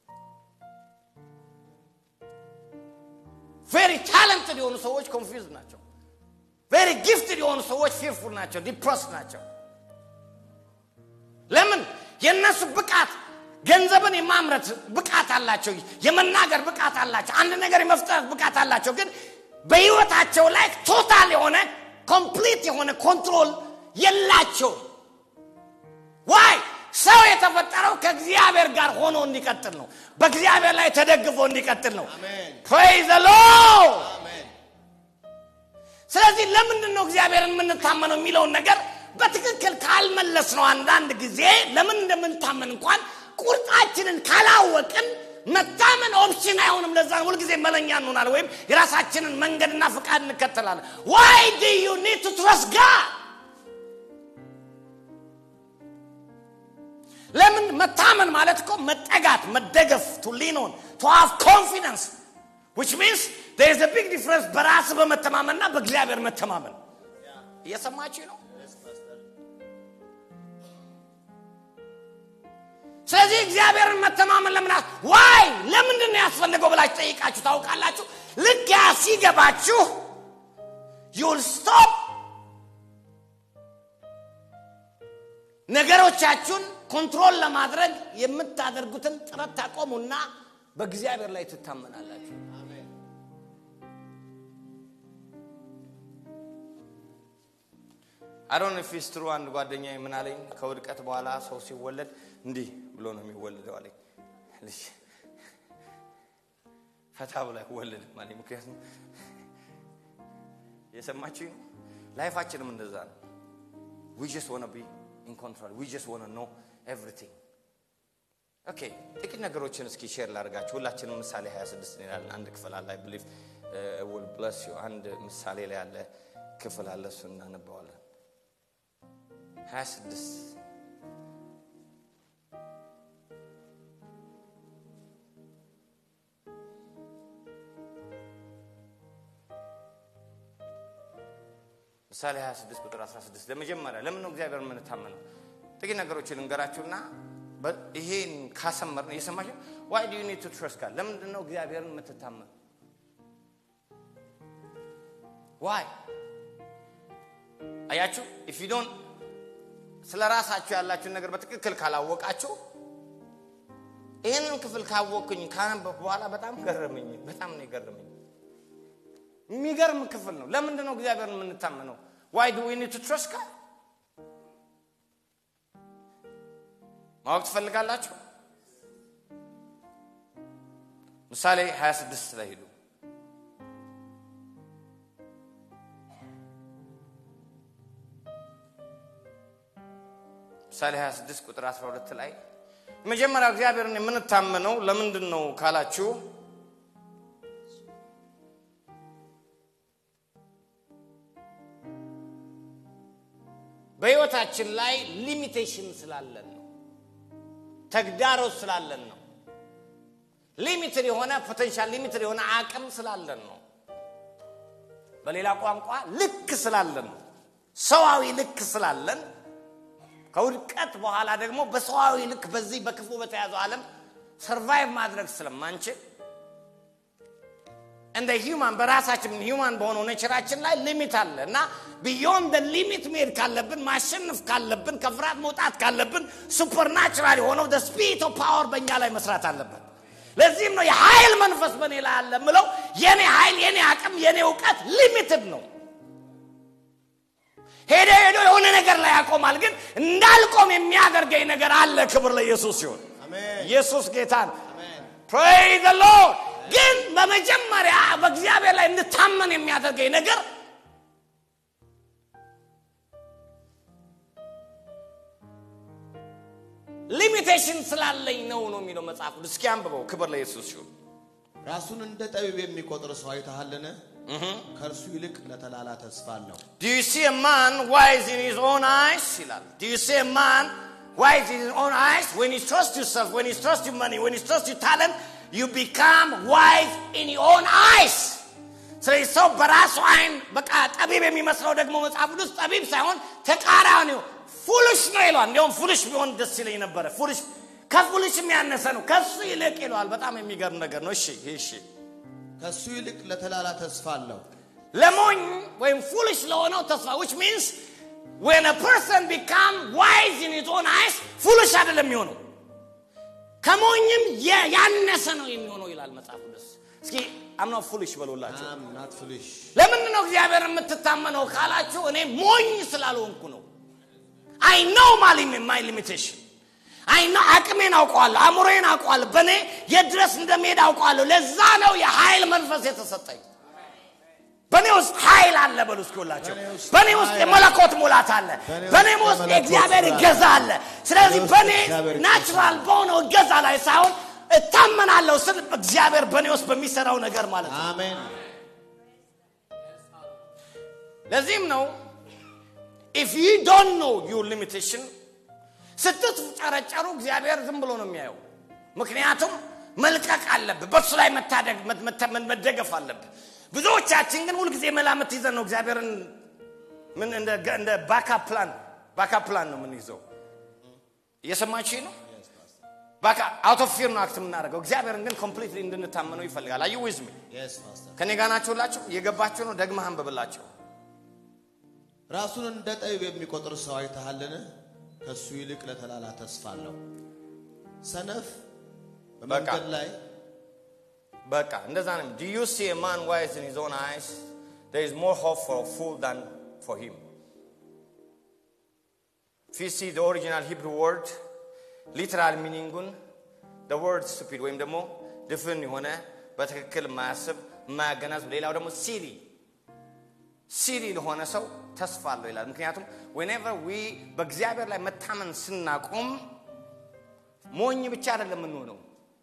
ቬሪ ታለንትድ የሆኑ ሰዎች ኮንፊውዝ ናቸው ቬሪ ጊፍትድ የሆኑ ሰዎች ፊርፉል ናቸው ዲፕረስ ናቸው ለምን የእነሱ ብቃት ገንዘብን የማምረት ብቃት አላቸው የመናገር ብቃት አላቸው አንድ ነገር የመፍጠር ብቃት አላቸው ግን በህይወታቸው ላይ ቶታል የሆነ ኮምፕሊት የሆነ ኮንትሮል የላቸው ዋይ ሰው የተፈጠረው ከእግዚአብሔር ጋር ሆኖ እንዲቀጥል ነው በእግዚአብሔር ላይ ተደግፎ እንዲቀጥል ነው አሜን ፕሬዝ ሎርድ አሜን ስለዚህ ለምንድን ነው እግዚአብሔርን የምንታመነው የሚለውን ነገር በትክክል ካልመለስ ነው አንዳንድ ጊዜ ለምን እንደምንታመን እንኳን ቁርጣችንን ካላወቅን መታመን ኦፕሽን አይሆንም ለዛ ነው ሁልጊዜ መለኛ እንሆናል ወይም የራሳችንን መንገድና ፍቃድ እንከተላለን ዋይ ዱ ዩ ኒድ ቱ ትረስት ጋድ ለምን መታመን ማለት እኮ መጠጋት መደገፍ ቱ ሊኖን ቱ ሃቭ ኮንፊደንስ ዊች ሚንስ there is a big difference በራስ በመተማመንና በእግዚአብሔር መተማመን እየሰማችሁ ነው ስለዚህ እግዚአብሔርን መተማመን ለምን ዋይ ለምንድን ነው ያስፈልገው ብላችሁ ጠይቃችሁ ታውቃላችሁ ልክ ያ ሲገባችሁ ዩል ስቶፕ ነገሮቻችሁን ኮንትሮል ለማድረግ የምታደርጉትን ጥረት ታቆሙና በእግዚአብሔር ላይ ትታመናላችሁ አዶን ፊስ ትሩ አንድ ጓደኛ ምን አለኝ ከውድቀት በኋላ ሰው ሲወለድ እንዲህ ብሎ ነው የሚወለደው አለኝ ልጅ ፈታ ብሎ አይወለድም አለኝ ምክንያቱም የሰማችሁ ላይፋችንም እንደዛ ነው ዊ ጀስት ወነ ቢ ኢን ኮንትሮል ዊ ጀስት ወነ ኖ ኤቭሪቲንግ ኦኬ ጥቂት ነገሮችን እስኪ ሼር ላድርጋችሁ ሁላችንም ምሳሌ 26 ይላል አንድ ክፍል አለ ብሊቭ ውል ብለስ ዩ አንድ ምሳሌ ላይ ያለ ክፍል አለ እሱ እናነባዋለን 26 ምሳሌ 26 ቁጥር 16 ለመጀመሪያ ለምን ነው እግዚአብሔር የምንታመነው ጥቂት ነገሮችን ልንገራችሁና ይሄን ካሰመር ነው የሰማችሁ ዋይ ዱ ዩ ኒድ ቱ ትረስት ጋድ ለምንድን ነው እግዚአብሔርን የምትታመኑ ዋይ አያችሁ ኢፍ ዩ ዶንት ስለ ራሳችሁ ያላችሁን ነገር በትክክል ካላወቃችሁ ይህንን ክፍል ካወቅኩኝ ካነበብኩ በኋላ በጣም ገረመኝ በጣም ነው የገረመኝ የሚገርም ክፍል ነው ለምንድን ነው እግዚአብሔርን የምንታመነው ዋይ ዱ ዊ ኒድ ቱ ትረስት ጋድ ማወቅ ትፈልጋላችሁ ምሳሌ 26 ላይ ሂዱ ምሳሌ 26 ቁጥር 12 ላይ መጀመሪያ እግዚአብሔርን የምንታመነው ለምንድን ነው ካላችሁ በህይወታችን ላይ ሊሚቴሽን ስላለን ነው ተግዳሮት ስላለን ነው ሊሚትድ የሆነ ፖቴንሻል ሊሚትድ የሆነ አቅም ስላለን ነው በሌላ ቋንቋ ልክ ስላለን ነው ሰዋዊ ልክ ስላለን ከውድቀት በኋላ ደግሞ በሰዋዊ ልክ በዚህ በክፉ በተያዘው ዓለም ሰርቫይቭ ማድረግ ስለማንችል እንደ ሂውማን በራሳችን ሂውማን በሆነው ኔቸራችን ላይ ሊሚት አለ እና ቢዮንድ ሊሚት መሄድ ካለብን ማሸነፍ ካለብን ከፍርሃት መውጣት ካለብን ሱፐርናቹራል የሆነው ስፒሪት ኦፍ ፓወር በእኛ ላይ መስራት አለበት ለዚህም ነው የኃይል መንፈስ በእኔ ላይ አለ ምለው የኔ ኃይል የኔ አቅም የኔ እውቀት ሊሚትድ ነው ሄዶ ሄዶ የሆነ ነገር ላይ ያቆማል ግን እንዳልቆም የሚያደርገኝ ነገር አለ ክብር ለኢየሱስ ሲሆን ኢየሱስ ጌታ ነው ፕሬይ ሎርድ ግን በመጀመሪያ በእግዚአብሔር ላይ እንድታመን የሚያደርገኝ ነገር ሊሚቴሽን ስላለኝ ነው ነው የሚለው መጽሐፍ ቅዱስ እስኪ አንብበው ክብር ለኢየሱስ ሲሆን ራሱን እንደ ጠቢብ የሚቆጥር ሰው አይተሃልን ከእርሱ ይልቅ ለተላላ ተስፋ አለው Do you see a man wise in his own eyes? ይላል Do you see a man wise in his own eyes? When you trust yourself, when you trust your money, when you trust your talent, you become wise in your own eyes. ስለዚህ ሰው በራሱ አይን በቃ ጠቢብ የሚመስለው ደግሞ መጽሐፍ ቅዱስ ጠቢብ ሳይሆን ተቃራኒው ፉልሽ ነው ይለዋል እንዲሁም ፉልሽ ቢሆን ደስ ይለኝ ነበረ ፉልሽ ከፉልሽም ያነሰ ነው ከሱ ይልቅ ይለዋል በጣም የሚገርም ነገር ነው እሺ እሺ ከእሱ ይልቅ ለተላላ ተስፋ አለው ለሞኝ ወይም ፉልሽ ለሆነው ተስፋ which means when a person become wise in his own eyes ፉልሽ አይደለም የሚሆነው ከሞኝም የ- ያነሰ ነው የሚሆነው ይላል መጽሐፍ ቅዱስ እስኪ አምና ፉልሽ በሉላቸው አም ናት ፍልሽ ለምንድን ነው እግዚአብሔር የምትታመነው ካላችሁ እኔ ሞኝ ስላልሆንኩ ነው አይ ኖው ማይ ሊሚቴሽን አይ ነው አቅሜን አውቀዋለሁ አእምሮዬን አውቀዋለሁ በእኔ የድረስ እንደሚሄድ አውቀዋለሁ ለዛ ነው የኃይል መንፈስ የተሰጠኝ በእኔ ውስጥ ኃይል አለ በሉ እስኪሁላቸው በእኔ ውስጥ በእኔ ውስጥ ኃይል የመለኮት ሙላት አለ በእኔ በእኔ ውስጥ ውስጥ የመለኮት የእግዚአብሔር ስራ እገዛ አለ ስለዚህ በእኔ ውስጥ በእኔ የእግዚአብሔር እገዛ ናቹራል በሆነው እገዛ ላይ ሳይሆን እታመናለሁ ስል እግዚአብሔር በእኔ ውስጥ በሚሰራው ነገር ማለት ነው አሜን ለዚህም ነው ኢፍ ዩ ዶንት ኖ ዩር ሊሚቴሽን ስትጨረጨሩ እግዚአብሔር ዝም ብሎ ነው የሚያየው ምክንያቱም መልቀቅ አለብህ በሱ ላይ መታደግ መተ- መደገፍ አለብህ ብዙዎቻችን ግን ሁልጊዜ መላምት ይዘን ነው እግዚአብሔርን ምን እንደ እንደ ባካ ፕላን ባካ ፕላን ነው የምንይዘው እየሰማችሁ ነው በቃ አውት ኦፍ ፊር ነው አክት የምናደርገው። እግዚአብሔርን ግን ኮምፕሊትሊ እንድንታመነው ይፈልጋል። አዩ ዊዝ ሚ Yes, Pastor. ከኔ ጋር ናችሁላችሁ? የገባችሁ ነው? ደግመህ አንብብላቸው። ራሱን እንደ ጠቢብ የሚቆጥር ሰው አይተሃልን? ከሱ ይልቅ ለተላላ ተስፋ አለው። ሰነፍ በመንገድ ላይ በቃ እንደዛ ነው። Do you see a man wise in his own eyes? There is more hope for a fool than for him. If you see the original Hebrew word, literal meaning the word stupid ወይም ደግሞ ድፍን የሆነ በትክክል የማያስብ የማያገናዝብ ሌላው ደግሞ ሲሪ ሲሪ ለሆነ ሰው ተስፋ አለው ይላል። ምክንያቱም whenever we በእግዚአብሔር ላይ መታመን ስናቆም ሞኝ ብቻ አይደለም የምንሆነው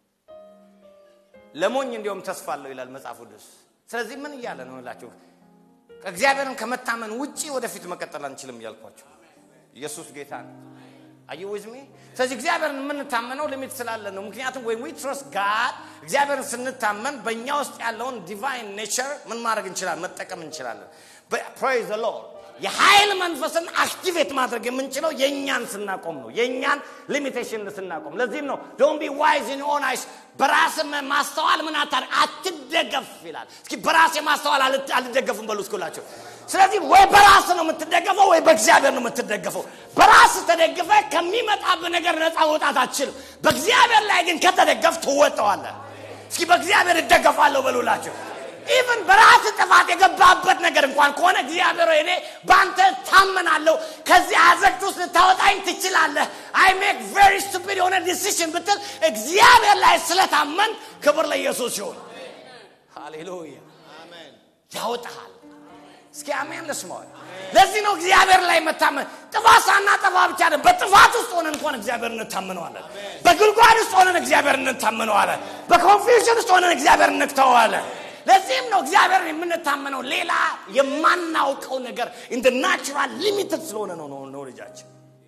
ለሞኝ እንዲሁም ተስፋ አለው ይላል መጽሐፍ ቅዱስ። ስለዚህ ምን እያለ ነው እላችሁ? እግዚአብሔርን ከመታመን ውጪ ወደፊት መቀጠል አንችልም እያልኳቸው። ኢየሱስ ጌታ ነው። አዩ ዊዝ ሚ። ስለዚህ እግዚአብሔርን የምንታመነው ሊሚት ስላለ ነው። ምክንያቱም ወይ ዊ ትረስት ጋድ እግዚአብሔርን ስንታመን በእኛ ውስጥ ያለውን ዲቫይን ኔቸር ምን ማድረግ እንችላለን? መጠቀም እንችላለን። ፕሬዝ ዘ ሎርድ የኃይል መንፈስን አክቲቬት ማድረግ የምንችለው የእኛን ስናቆም ነው። የእኛን ሊሚቴሽን ስናቆም። ለዚህም ነው ዶን ቢ ዋይዝ ኢን ኦን አይስ በራስ ማስተዋል ምን አታር አትደገፍ ይላል። እስኪ በራሴ ማስተዋል አልት- አልደገፍም በሉ እስኩላቸው። ስለዚህ ወይ በራስ ነው የምትደገፈው ወይ በእግዚአብሔር ነው የምትደገፈው። በራስ ተደግፈ ከሚመጣብህ ነገር ነፃ መውጣት አትችልም። በእግዚአብሔር ላይ ግን ከተደገፍ ትወጠዋለህ። እስኪ በእግዚአብሔር እደገፋለሁ በሉላቸው። ኢቭን በራስ ጥፋት የገባበት ነገር እንኳን ከሆነ እግዚአብሔር ሆይ እኔ በአንተ ታመናለሁ፣ ከዚህ አዘቅት ውስጥ ልታወጣኝ ትችላለህ። አይ ሜክ ቬሪ ስቱፒድ የሆነ ዲሲሽን ብትል እግዚአብሔር ላይ ስለታመን ክብር ለኢየሱስ ይሁን። ሃሌሉያ አሜን። ያወጣሃል። እስኪ አሜን ልስማው። ለዚህ ነው እግዚአብሔር ላይ መታመን። ጥፋት ሳናጠፋ ብቻ አይደለም፣ በጥፋት ውስጥ ሆነን እንኳን እግዚአብሔር እንታመነዋለን። በጉድጓድ ውስጥ ሆነን እግዚአብሔር እንታመነዋለን። በኮንፊውዥን ውስጥ ሆነን እግዚአብሔር እንተዋለን። ለዚህም ነው እግዚአብሔርን የምንታመነው። ሌላ የማናውቀው ነገር ኢን ናቹራል ሊሚትድ ስለሆነ ነው ነው ነው ልጃችን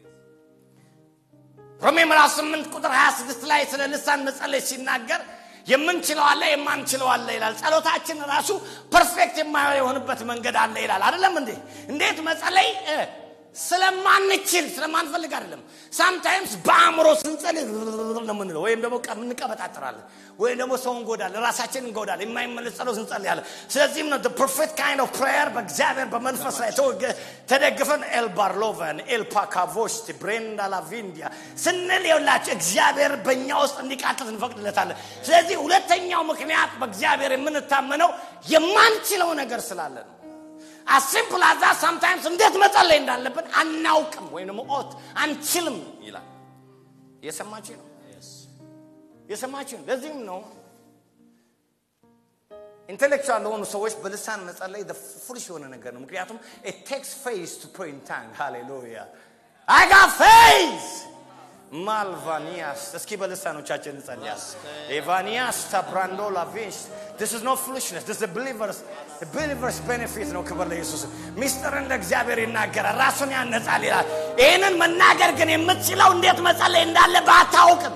ሮሜ ምዕራፍ 8 ቁጥር 26 ላይ ስለ ልሳን መጸለይ ሲናገር የምንችለው አለ የማንችለው አለ ይላል። ጸሎታችን ራሱ ፐርፌክት የማይሆንበት መንገድ አለ ይላል። አይደለም እንዴ? እንዴት መጸለይ እ፣ ስለማንችል ስለማንፈልግ አይደለም። ሳምታይምስ በአእምሮ ስንጸልይ ነው የምንለው፣ ወይም ደግሞ ቀ- እንቀበጣጥራለን፣ ወይም ደግሞ ሰው እንጎዳለን፣ ራሳችን እንጎዳለን። የማይመለስ ጸሎት እንጸልያለን። ስለዚህም ነው ፐርፌክት ካይንድ ኦፍ ፕሬየር በእግዚአብሔር በመንፈስ ላይ ተወገ- ተደግፈን ኤል ባርሎቨን ኤል ፓካቮስት ብሬንዳ ላቪንዲያ ስንል የውላቸው እግዚአብሔር በእኛ ውስጥ እንዲቃተት እንፈቅድለታለን። ስለዚህ ሁለተኛው ምክንያት በእግዚአብሔር የምንታመነው የማንችለው ነገር ስላለ ነው። አሲምፕል አዛ ሳምታይምስ እንዴት መጸለይ እንዳለብን አናውቅም ወይም ደግሞ ኦት አንችልም ይላል። የሰማችሁ ነው የሰማችሁ ነው። ለዚህም ነው ኢንቴሌክቹዋል ለሆኑ ሰዎች በልሳን መጸለይ ፉልሽ የሆነ ነገር ነው። ምክንያቱም it takes faith to pray in tongue hallelujah I got faith ማልቫኒያስ እስኪ በልሳኖቻችን እንጸልያል ኤቫኒያስ ታብራንዶ ላቪንስ this is no foolishness this is a believers a believers benefit ነው ክብር ለኢየሱስ ሚስጥርን ለእግዚአብሔር ይናገራል ራሱን ያነጻል ይላል ይህንን መናገር ግን የምትችለው እንዴት መጸለይ እንዳለ ባታውቅም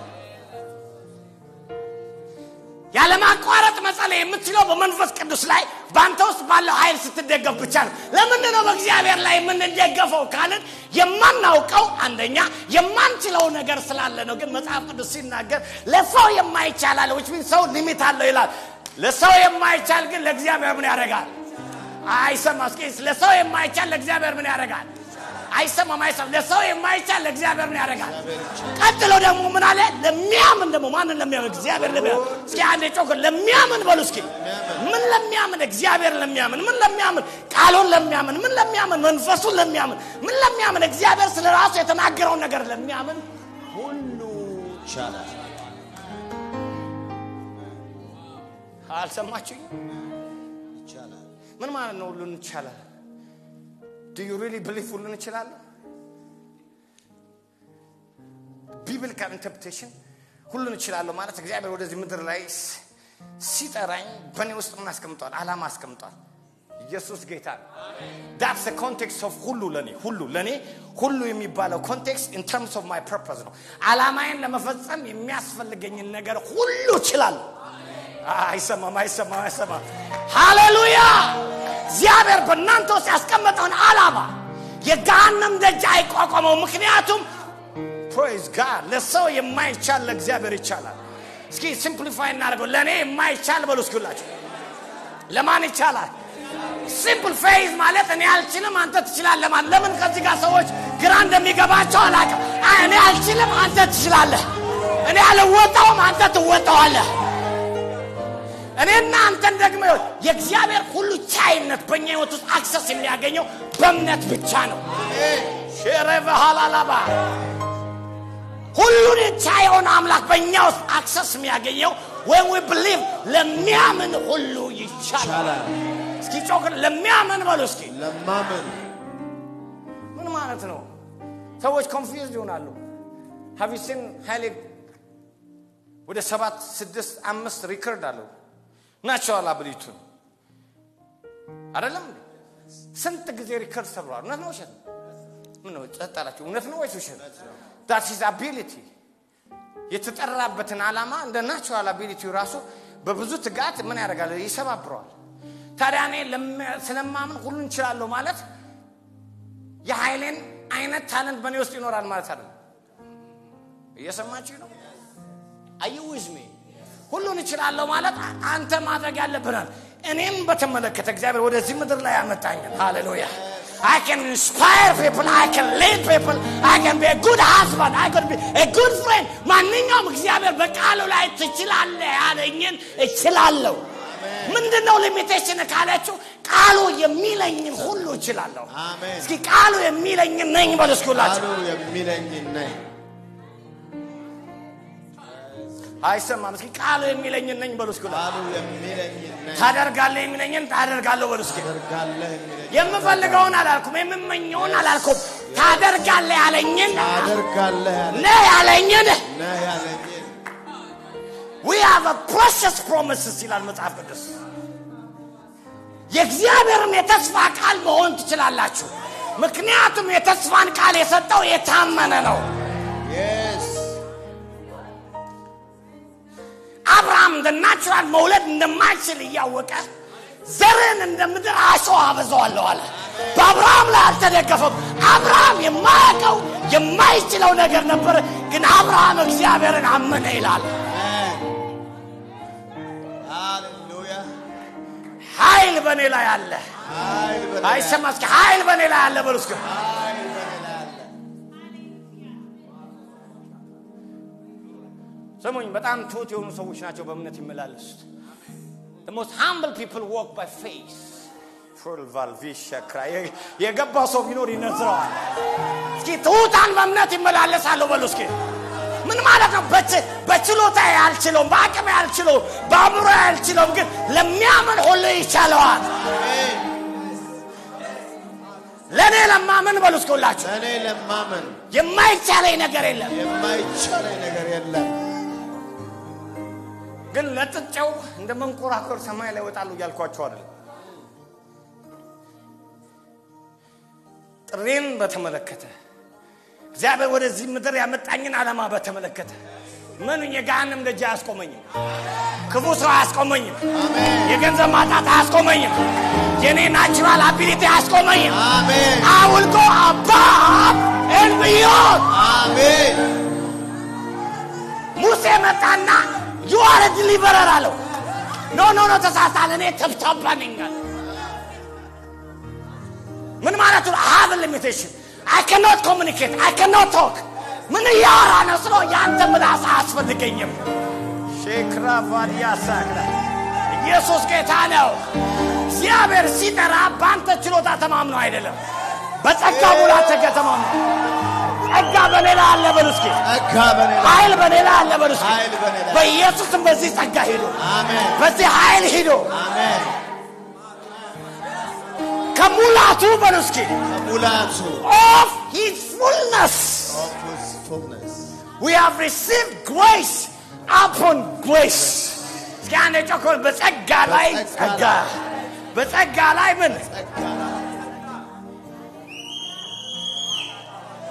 ያለማቋረጥ መጸለይ የምትችለው በመንፈስ ቅዱስ ላይ በአንተ ውስጥ ባለው ኃይል ስትደገፍ ብቻ ነው። ለምንድን ነው በእግዚአብሔር ላይ የምንደገፈው ካልን የማናውቀው አንደኛ የማንችለው ነገር ስላለ ነው። ግን መጽሐፍ ቅዱስ ሲናገር ለሰው የማይቻል አለ which means ሰው ሊሚት አለው ይላል። ለሰው የማይቻል ግን ለእግዚአብሔር ምን ያደርጋል? አይሰማ እስኪ ለሰው የማይቻል ለእግዚአብሔር ምን ያደርጋል? አይሰማም አይሰማም። ለሰው የማይቻል ለእግዚአብሔር ምን ያደርጋል? ቀጥሎ ደግሞ ምን አለ? ለሚያምን ደግሞ ማንን ለሚያምን? እግዚአብሔር ለሚያምን። እስኪ አንዴ ጮክ ለሚያምን በሉ እስኪ። ምን ለሚያምን? እግዚአብሔር ለሚያምን። ምን ለሚያምን? ቃሉን ለሚያምን። ምን ለሚያምን? መንፈሱን ለሚያምን። ምን ለሚያምን? እግዚአብሔር ስለ ራሱ የተናገረውን ነገር ለሚያምን ሁሉ ይቻላል። አልሰማችሁኝ? ይቻላል። ምን ማለት ነው? ሁሉን ይቻላል። ዱ ዩ ሪሊ ብሊቭ ሁሉን እችላለሁ? ቢብሊካል ኢንተርፕሬቴሽን ሁሉን እችላለሁ ማለት እግዚአብሔር ወደዚህ ምድር ላይ ስ- ሲጠራኝ በእኔ ውስጥ ምን አስቀምጧል? ዓላማ አስቀምጧል። ኢየሱስ ጌታ ነው። ዳትስ ኮንቴክስት ኦፍ ሁሉ ለኔ ሁሉ ለኔ ሁሉ የሚባለው ኮንቴክስት ኢን ተርምስ ኦፍ ማይ ፐርፐዝ ነው። ዓላማዬን ለመፈጸም የሚያስፈልገኝን ነገር ሁሉ እችላለሁ። አይሰማም አይሰማም አይሰማም። ሃሌሉያ! እግዚአብሔር በእናንተ ውስጥ ያስቀመጠውን ዓላማ የገሃነም ደጅ አይቋቋመው። ምክንያቱም ፕሬዝ ጋድ ለሰው የማይቻል ለእግዚአብሔር ይቻላል እስኪ ሲምፕሊፋይ እናደርገው ለእኔ የማይቻል በሉ እስኪላችሁ ለማን ይቻላል ሲምፕል ፌዝ ማለት እኔ አልችልም አንተ ትችላለህ ማለት ለምን ከዚህ ጋር ሰዎች ግራ እንደሚገባቸው አላውቅም አይ እኔ አልችልም አንተ ትችላለህ እኔ አልወጣውም አንተ ትወጣዋለህ እኔና አንተን ደግሞ ይኸው የእግዚአብሔር ሁሉ ቻይነት በእኛ ህይወት ውስጥ አክሰስ የሚያገኘው በእምነት ብቻ ነው ሼረቨሃላላባ ሁሉን ቻይ የሆነ አምላክ በእኛ ውስጥ አክሰስ የሚያገኘው ወይም ዊ ብሊቭ ለሚያምን ሁሉ ይቻላል እስኪ ጮክ ለሚያምን በሉ እስኪ ለማመን ምን ማለት ነው ሰዎች ኮንፊውዝድ ይሆናሉ ሀቪሲን ሀይሌ ወደ ሰባት ስድስት አምስት ሪከርድ አለው ናቸዋል አብሊቱን አይደለም እንዴ? ስንት ጊዜ ሪከርድ ሰብረዋል እውነት ነው ውሸት ነው? ምን ነው ጸጥ አላችሁ እውነት ነው ወይስ ውሸት ዳት ኢዝ አቢሊቲ የተጠራበትን ዓላማ እንደ ናቹራል አቢሊቲ ራሱ በብዙ ትጋት ምን ያደርጋል ይሰባብረዋል ታዲያ እኔ ለመ- ስለማምን ሁሉን እንችላለሁ ማለት የኃይሌን አይነት ታለንት በእኔ ውስጥ ይኖራል ማለት አይደለም እየሰማችሁ ነው አዩ ዊዝሜ ሁሉን እችላለሁ ማለት አ- አንተ ማድረግ ያለብናል እኔም በተመለከተ እግዚአብሔር ወደዚህ ምድር ላይ ያመጣኝን ሃሌሉያ I can inspire people, I can lead people, I can be a good husband, I can be a good friend. ማንኛውም እግዚአብሔር በቃሉ ላይ ትችላለህ ያለኝን እችላለሁ። ምንድን ነው ሊሚቴሽን ካላችሁ ቃሉ የሚለኝን ሁሉ እችላለሁ። አሜን። እስኪ ቃሉ የሚለኝን ነኝ በሉ እስኪ ሁላችሁ። ቃሉ የሚለኝ ነኝ አይሰማም። እስኪ ቃሉ የሚለኝን ነኝ በሉ እስኪ ሁላችሁ። ቃሉ የሚለኝ ነኝ ታደርጋለህ የሚለኝን ታደርጋለሁ በሉ እስኪ። ታደርጋለህ የሚለኝ የምፈልገውን አላልኩም፣ የምመኘውን አላልኩም። ታደርጋለህ ያለኝን ታደርጋለህ ያለ ነህ ያለኝን ነህ ያለኝን we have a precious promises ይላል መጽሐፍ ቅዱስ። የእግዚአብሔርም የተስፋ ቃል መሆን ትችላላችሁ። ምክንያቱም የተስፋን ቃል የሰጠው የታመነ ነው። Yes. አብርሃም እንደ ናቹራል መውለድ እንደማይችል እያወቀ ዘርን እንደ ምድር አሸዋ አበዛዋለሁ አለ። በአብርሃም ላይ አልተደገፈም። አብርሃም የማያውቀው የማይችለው ነገር ነበር፣ ግን አብርሃም እግዚአብሔርን አመነ ይላል። Amen. Hallelujah. ኃይል በእኔ ላይ አለ። ኃይል በእኔ ላይ አይሰማ እስኪ ኃይል በእኔ ላይ አለ በሉ እስኪ። ኃይል በእኔ ላይ አለ። ስሙኝ፣ በጣም ትሁት የሆኑ ሰዎች ናቸው በእምነት ይመላለሱት። The most humble people walk by faith. ፉል ቫልቪሻ ክራይ የገባ ሰው ቢኖር ይነዝረዋል። እስኪ ትሁታን በእምነት ይመላለሳሉ በሉ እስኪ። ምን ማለት ነው? በች- በችሎታ አልችለውም፣ በአቅሜ አልችለውም፣ በአእምሮ አልችለውም፣ ግን ለሚያምን ሁሉ ይቻለዋል። አሜን። ለእኔ ለማምን በሉ እስኪ ሁላችሁ ለእኔ ለማመን የማይቻለኝ ነገር የለም። የማይቻለኝ ነገር የለም። ግን ለጥጨው እንደ መንኮራኮር ሰማይ ላይ ይወጣሉ እያልኳቸው አይደለም። ጥሬን በተመለከተ እግዚአብሔር ወደዚህ ምድር ያመጣኝን ዓላማ በተመለከተ ምን የገሃነም ደጅ አያስቆመኝም። ክፉ ሰው አያስቆመኝም። የገንዘብ ማጣት አያስቆመኝም። የኔ ናቹራል አቢሊቲ አያስቆመኝም። አሜን። አውልቆ አባብ ኤልብዮን አሜን። ሙሴ መጣና ዩአር ዲሊቨረር አለው። ኖ ኖ ኖ ተሳሳል፣ እኔ ተብታባ ነኝ አለ። ምን ማለቱ ነው? ሀብ ሊሚቴሽን አይ ካኖት ኮሚኒኬት አይ ካኖት ቶክ። ምን እያወራ ነው ስለው የአንተ ምላስ አያስፈልገኝም። ሼክራ ቫዲያ ሳክራ ኢየሱስ ጌታ ነው። እግዚአብሔር ሲጠራ በአንተ ችሎታ ተማምኖ አይደለም፣ በጸጋ ሙላት ተማምኖ ጸጋ በሌላ አለ በሉ እስኪ ጸጋ በእኔ ላይ ኃይል በሌላ አለ በሉ እስኪ። ኃይል በእኔ ላይ በኢየሱስም በዚህ ጸጋ ሂዱ፣ አሜን። በዚህ ኃይል ሂዱ። አሜን። ከሙላቱ በሉ እስኪ ከሙላቱ of his fullness of his fullness we have received grace upon grace እስኪ አንድ ጮኮል በጸጋ ላይ በጸጋ ጸጋ በጸጋ ላይ ምን ጸጋ ላይ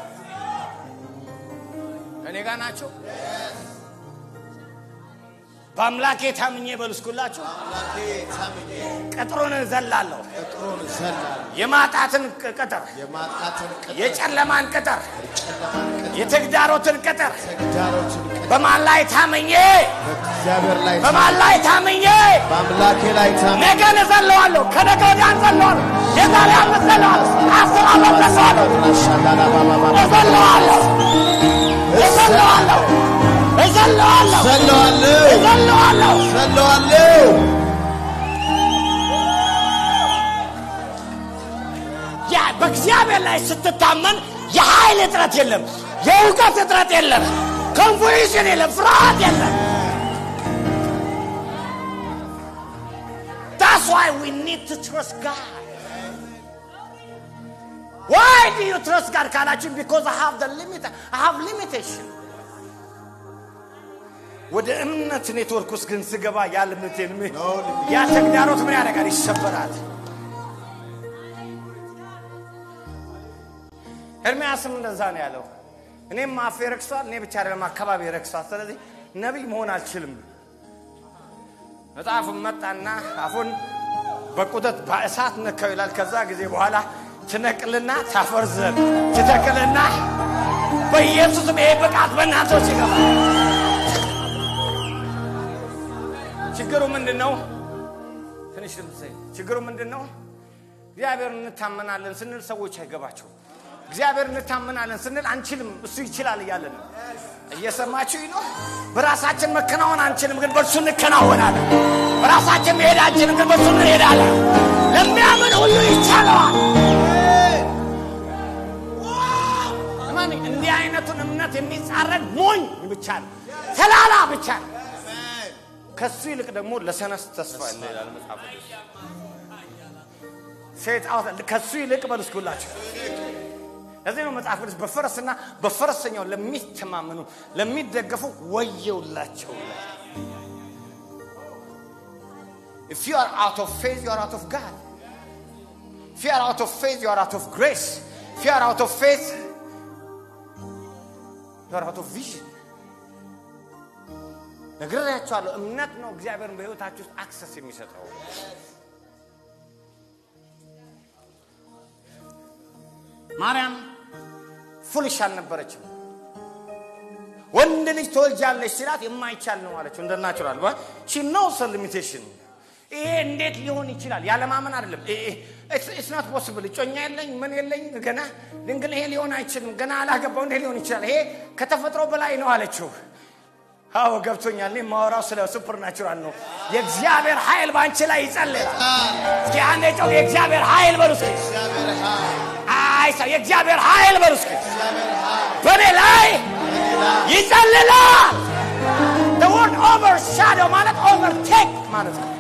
ከኔ ጋር ናቸው በአምላኬ ታምኜ በልስኩላችሁ አምላኬ ታምኜ ቅጥሩን እዘላለሁ። ቅጥሩን ዘላለሁ። የማጣትን ቅጥር፣ የማጣትን ቅጥር፣ የጨለማን ቅጥር፣ የጨለማን ቅጥር፣ የተግዳሮትን ቅጥር ተግዳሮትን ቅጥር በማን ላይ ታምኜ በእግዚአብሔር ላይ በማን ላይ ታምኜ በአምላኬ ላይ ታምኜ ነገን እዘለዋለሁ። ከነገ ወዲያ እዘለዋለሁ። የዛሬ ዓመት እዘለዋለሁ። አስር ዓመት እዘለዋለሁ። ሻላላ ባባባ እዘለዋለሁ። እዘለዋለሁ። እዘለዋለሁ። ዘለዋለሁ እዘለዋለሁ። ዘለዋለሁ ያ በእግዚአብሔር ላይ ስትታመን የኃይል እጥረት የለም፣ የእውቀት እጥረት የለም፣ ኮንፉዥን የለም፣ ፍርሃት የለም። That's why we need to trust God. Why do you trust God ካላችሁ because I have the limit I have limitation. ወደ እምነት ኔትወርክ ውስጥ ግን ስገባ ያ ልምቴን ያ ተግዳሮት ምን ያደርጋል? ይሰበራል። ኤርምያስም እንደዛ ነው ያለው። እኔም አፌ ረክሷል፣ እኔ ብቻ አይደለም አካባቢ ረክሷል። ስለዚህ ነቢይ መሆን አልችልም። መጽሐፉን መጣና አፉን በቁጠት በእሳት ነካው ይላል። ከዛ ጊዜ በኋላ ትነቅልና ታፈርዘን ትተክልና በኢየሱስም ይሄ ብቃት በእናንተ ውስጥ ይገባል። ችግሩ ምንድን ነው? ትንሽ ድምፅ ችግሩ ምንድን ነው? እግዚአብሔር እንታመናለን ስንል ሰዎች አይገባቸውም። እግዚአብሔር እንታመናለን ስንል አንችልም፣ እሱ ይችላል እያለን ነው። እየሰማችሁ ነው። በራሳችን መከናወን አንችልም፣ ግን በእርሱ እንከናወናለን። በራሳችን መሄድ አንችልም፣ ግን በእርሱ እንሄዳለን። ለሚያምን ሁሉ ይቻለዋል። እመን፣ እንዲህ አይነቱን እምነት የሚጻረን ሞኝ ብቻ ነው፣ ተላላ ብቻ ነው። ከሱ ይልቅ ደግሞ ለሰነስ ተስፋ አለ ይላል መጽሐፍ ቅዱስ። ሴት አውታ ከሱ ይልቅ በልስኩላቸው ለዚህ ነው መጽሐፍ ቅዱስ በፈረስና በፈረሰኛው ለሚተማመኑ ለሚደገፉ ወየውላቸው ይላል። If you are out of faith, you are out of God. If you are out of faith, you are out of grace. If you are out of faith, you are out of vision. ነግሬያቸዋለሁ። እምነት ነው እግዚአብሔርን በሕይወታችሁ ውስጥ አክሰስ የሚሰጠው። ማርያም ፉልሽ አልነበረችም። ወንድ ልጅ ትወልጃለች ሲላት የማይቻል ነው አለችው። እንደ ናቹራል ሺ ኖውስ ሊሚቴሽን። ይሄ እንዴት ሊሆን ይችላል? ያለማመን አይደለም። ኢትስ ኖት ፖስብል። እጮኛ የለኝ ምን የለኝ ገና ድንግል፣ ይሄ ሊሆን አይችልም። ገና አላገባው፣ እንዴት ሊሆን ይችላል? ይሄ ከተፈጥሮ በላይ ነው አለችው። አዎ ገብቶኛል። እኔ የማወራው ስለ ሱፐር ናቹራል ነው። የእግዚአብሔር ኃይል በአንቺ ላይ ይጸልላል። እስኪ አንዴ ጮህ፣ የእግዚአብሔር ኃይል በሉ እስኪ። አይ ሰው የእግዚአብሔር ኃይል በሉ እስኪ። በእኔ ላይ ይጸልላል። the word overshadow ማለት overtake ማለት ነው።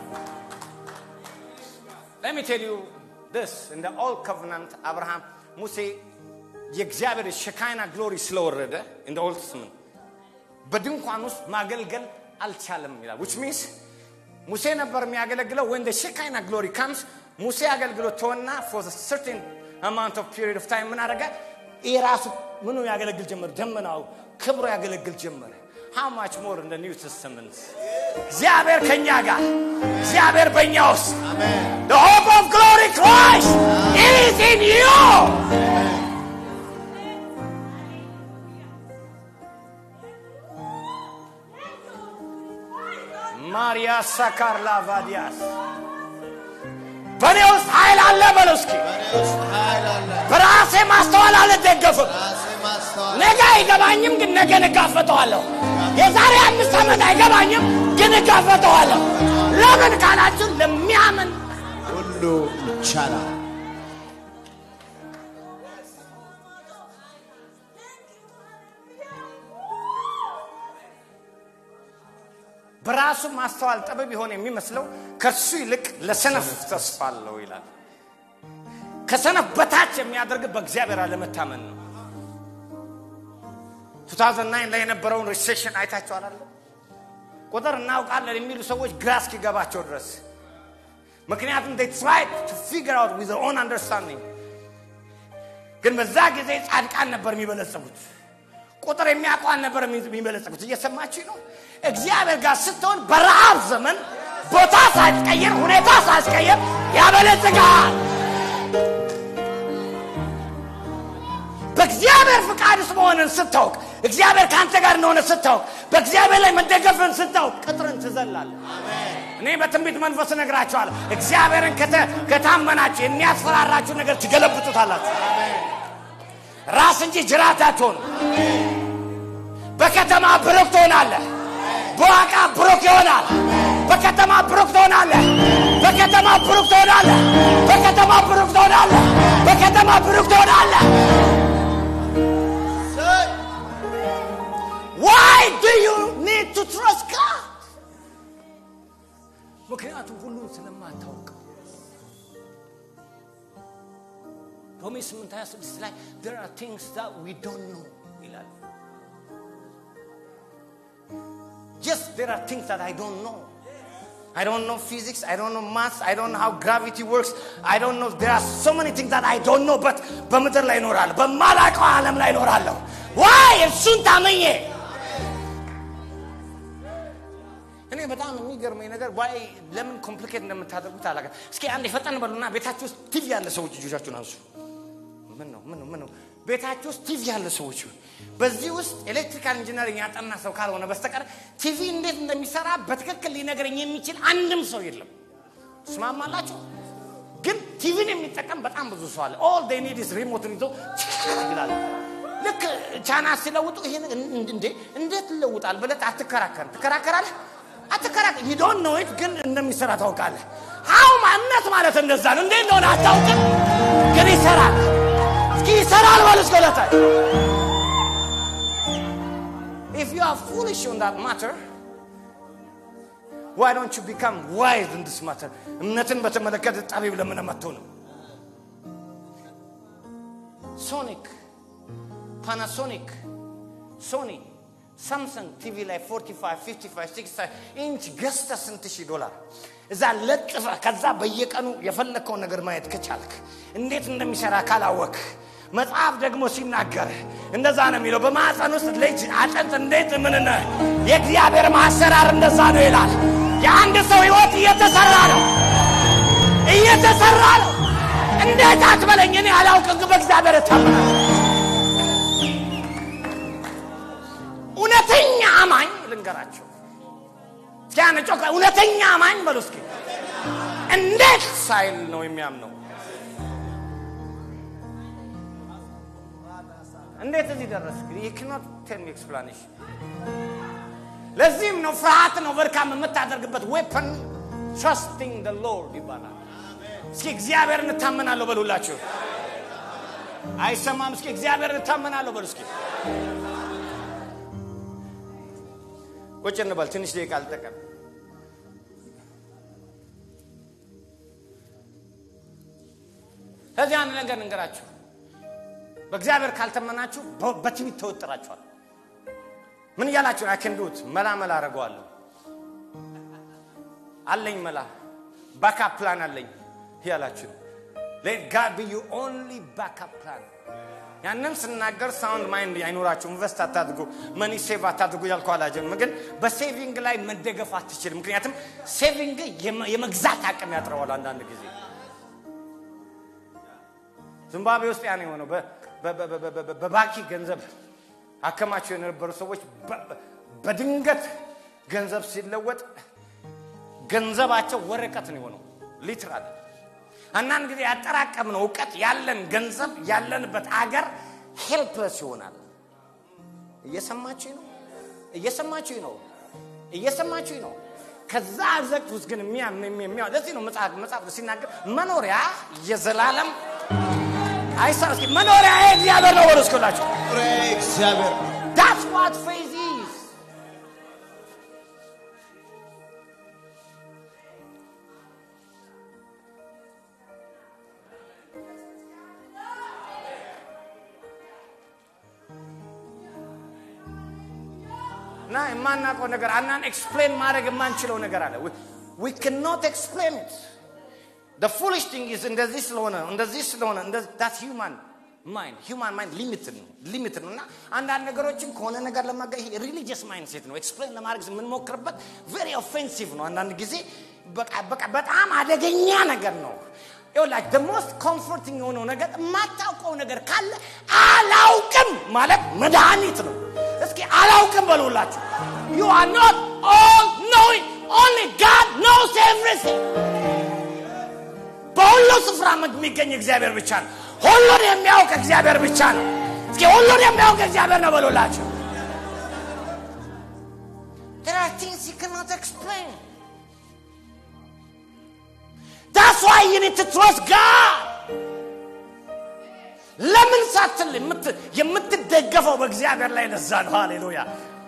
let me tell you this in the old covenant አብርሃም ሙሴ የእግዚአብሔር ሸካይና ግሎሪ ስለወረደ in the old testament በድንኳን ውስጥ ማገልገል አልቻለም ይላል which means ሙሴ ነበር የሚያገለግለው when the shekinah glory comes ሙሴ አገልግሎት ተወና for a certain amount of period of time ምን አደረገ የራሱ ምኑ ያገለግል ጀመር ደመናው ክብሩ ያገለግል ጀመረ how much more in the new testament እግዚአብሔር ከኛ ጋር እግዚአብሔር በእኛ ውስጥ the hope of glory Christ is in you ማሪያ ሳካር ላቫዲያስ በእኔ ውስጥ ኃይል አለ በለው እስኪ በራሴ ማስተዋል አልደገፍም ነገ አይገባኝም ግን ነገ እጋፈጠዋለሁ የዛሬ አምስት ዓመት አይገባኝም ግን እጋፈጠዋለሁ ለምን ካላችሁ ለሚያምን ሁሉ ይቻላል። በራሱ ማስተዋል ጥበብ የሆነ የሚመስለው ከሱ ይልቅ ለሰነፍ ተስፋ አለው ይላል ከሰነፍ በታች የሚያደርግ በእግዚአብሔር አለመታመን ነው 2009 ላይ የነበረውን ሪሴሽን አይታችኋል አለ ቁጥር እናውቃለን የሚሉ ሰዎች ግራ እስኪገባቸው ድረስ ምክንያቱም they tried to figure out with their own understanding ግን በዛ ጊዜ ጻድቃን ነበር የሚበለጸጉት ቁጥር የሚያውቀው አልነበር የሚበለጸጉት። እየሰማችሁ ነው። እግዚአብሔር ጋር ስትሆን በረሃብ ዘመን ቦታ ሳትቀይር ሁኔታ ሳትቀይር ያበለጽጋል። በእግዚአብሔር ፍቃድ ውስጥ መሆንን ስታውቅ፣ እግዚአብሔር ከአንተ ጋር እንደሆነ ስታውቅ፣ በእግዚአብሔር ላይ መደገፍን ስታውቅ ቅጥርን ትዘላለህ። እኔ በትንቢት መንፈስ እነግራችኋለሁ። እግዚአብሔርን ከተ- ከታመናችሁ የሚያስፈራራችሁ ነገር ትገለብጡታላችሁ። ራስ እንጂ ጅራት አትሆኑ። በከተማ ብሩክ ትሆናለህ። በዋቃ ብሩክ ይሆናል። በከተማ ብሩክ ትሆናለህ። በከተማ ብሩክ ትሆናለህ። በከተማ ብሩክ ትሆናለህ። በከተማ ብሩክ ትሆናለህ። Why do you need to trust God? ምክንያቱም ሁሉን ስለማታውቀው ሮሜ 8 26 ላይ there are things that we don't know ይላል yes there are things that I don't know I don't know physics, I don't know maths, I don't know how gravity works, I don't know, there are so many things that I don't know, but በምድር ላይ እኖራለሁ፣ በማላውቀው ዓለም ላይ እኖራለሁ። ዋይ እሱን ታመኘ እኔ በጣም የሚገርመኝ ነገር ዋይ ለምን ኮምፕሊኬት እንደምታደርጉት አላውቅም። እስኪ አንድ የፈጠን በሉና ቤታችሁ ውስጥ ቲቪ ያለ ሰዎች እጆቻችሁን አንሱ። ምን ነው ምን ነው ምን ነው? ቤታችሁ ውስጥ ቲቪ ያለ ሰዎች በዚህ ውስጥ ኤሌክትሪካል ኢንጂነሪንግ ያጠና ሰው ካልሆነ በስተቀር ቲቪ እንዴት እንደሚሰራ በትክክል ሊነግረኝ የሚችል አንድም ሰው የለም። ትስማማላችሁ? ግን ቲቪን የሚጠቀም በጣም ብዙ ሰው አለ። ኦል ዴይ ኒድ ኢዝ ሪሞትን ይዞ ይላል። ልክ ቻና ሲለውጡ ይሄ እንዴ እንዴት ይለውጣል ብለህ አትከራከርም። ትከራከራለህ አትከራከር ዩ ዶንት ኖ ኢት ግን እንደሚሰራ ታውቃለህ። አው እምነት ማለት እንደዛ ነው። እንዴት እንደሆነ አታውቅም፣ ግን ይሰራል። እስኪ ይሰራል በሉ እስከ ሁለታይ If you are foolish on that matter, why don't you become wise in this matter? እምነትን በተመለከተ ጠቢብ ለምን አትሆንም? ሶኒክ፣ ፓናሶኒክ፣ ሶኒ፣ ሳምሰንግ ቲቪ ላይ 45 55 65 ኢንች ገዝተ ስንት ሺህ ዶላር እዛ ለጥፈ ከዛ በየቀኑ የፈለግከውን ነገር ማየት ከቻልክ እንዴት እንደሚሰራ ካላወክ መጽሐፍ ደግሞ ሲናገር እንደዛ ነው የሚለው። በማዕፀን ውስጥ ልጅ አጥንት እንዴት ምን የእግዚአብሔር ማሰራር እንደዛ ነው ይላል። የአንድ ሰው ህይወት እየተሰራ ነው እየተሰራ ነው። እንዴት አትበለኝ፣ እኔ አላውቅም፣ ግን በእግዚአብሔር እታምናለሁ። እውነተኛ አማኝ ልንገራቸው እስኪ አንድ ጮክ እውነተኛ አማኝ በሉ እስኪ እንዴት ሳይል ነው የሚያምነው እንዴት እዚህ ደረስ ክኖት ቴል ሚ ኤክስፕላኔሽን ለዚህም ነው ፍርሃትን ኦቨርካም የምታደርግበት ዌፐን ትረስቲንግ ደ ሎርድ ይባላል እስኪ እግዚአብሔር እንታመናለሁ በሉላችሁ አይሰማም እስኪ እግዚአብሔር እንታመናለሁ በሉ እስኪ ቁጭ እንበል ትንሽ ደቂቃ አልጠቀም ከዚህ አንድ ነገር እንገራችሁ በእግዚአብሔር ካልተመናችሁ በትዕቢት ተወጥራችኋል ምን እያላችሁ አክንዱት መላ መላ አደርገዋለሁ አለኝ መላ ባካፕ ፕላን አለኝ እያላችሁ ሌት ጋድ ቢ ዩ ኦንሊ ባካፕ ፕላን ያንን ስናገር ሳውንድ ማይንድ አይኖራችሁ ኢንቨስት አታድርጉ መኒ ሴቭ አታድርጉ ያልኩ አላጀም ግን በሴቪንግ ላይ መደገፍ አትችልም ምክንያቱም ሴቪንግ የመግዛት አቅም ያጥረዋል አንዳንድ ጊዜ ዚምባብዌ ውስጥ ያ ነው የሆነው በባኪ ገንዘብ አከማቸው የነበሩ ሰዎች በድንገት ገንዘብ ሲለወጥ ገንዘባቸው ወረቀት ነው የሆነው ሊትራል አንዳንድ ጊዜ ያጠራቀምነው እውቀት ያለን ገንዘብ ያለንበት አገር ሄልፕለስ ይሆናል እየሰማችሁ ነው እየሰማችሁ ነው እየሰማችሁ ነው ከዛ አዘቅት ውስጥ ግን የሚያ ለዚህ ነው መጽሐፍ ሲናገር መኖሪያ የዘላለም አይሳ እስኪ መኖሪያ እግዚአብሔር ነው ወደ እስኩላችሁ እግዚአብሔር That's what faith is. እና የማናውቀው ነገር አናን ኤክስፕሌን ማድረግ የማንችለው ነገር አለ we cannot explain it the foolish thing is እንደዚህ ስለሆነ እንደዚህ ስለሆነ that's human ማይንድ ሂውማን ማይንድ ሊሚትድ ነው ሊሚትድ ነው እና አንዳንድ ነገሮችን ከሆነ ነገር ለማጋ ይሄ ሪሊጂየስ ማይንድ ሴት ነው ኤክስፕሌን ለማድረግ የምንሞክርበት ቬሪ ኦፌንሲቭ ነው አንዳንድ ጊዜ በቃ በቃ በጣም አደገኛ ነገር ነው ይኸውላችሁ the most comforting የሆነው ነገር የማታውቀው ነገር ካለ አላውቅም ማለት መድኃኒት ነው እስኪ አላውቅም በሉላችሁ you are not all knowing only God knows everything በሁሉ ስፍራ የሚገኝ እግዚአብሔር ብቻ ነው ሁሉን የሚያውቅ እግዚአብሔር ብቻ ነው እስኪ ሁሉን የሚያውቅ እግዚአብሔር ነው በሉላችሁ There are things you cannot explain. That's why you need to trust God. ለምን ሳትል የምት- የምትደገፈው በእግዚአብሔር ላይ ለዛ ነው ሃሌሉያ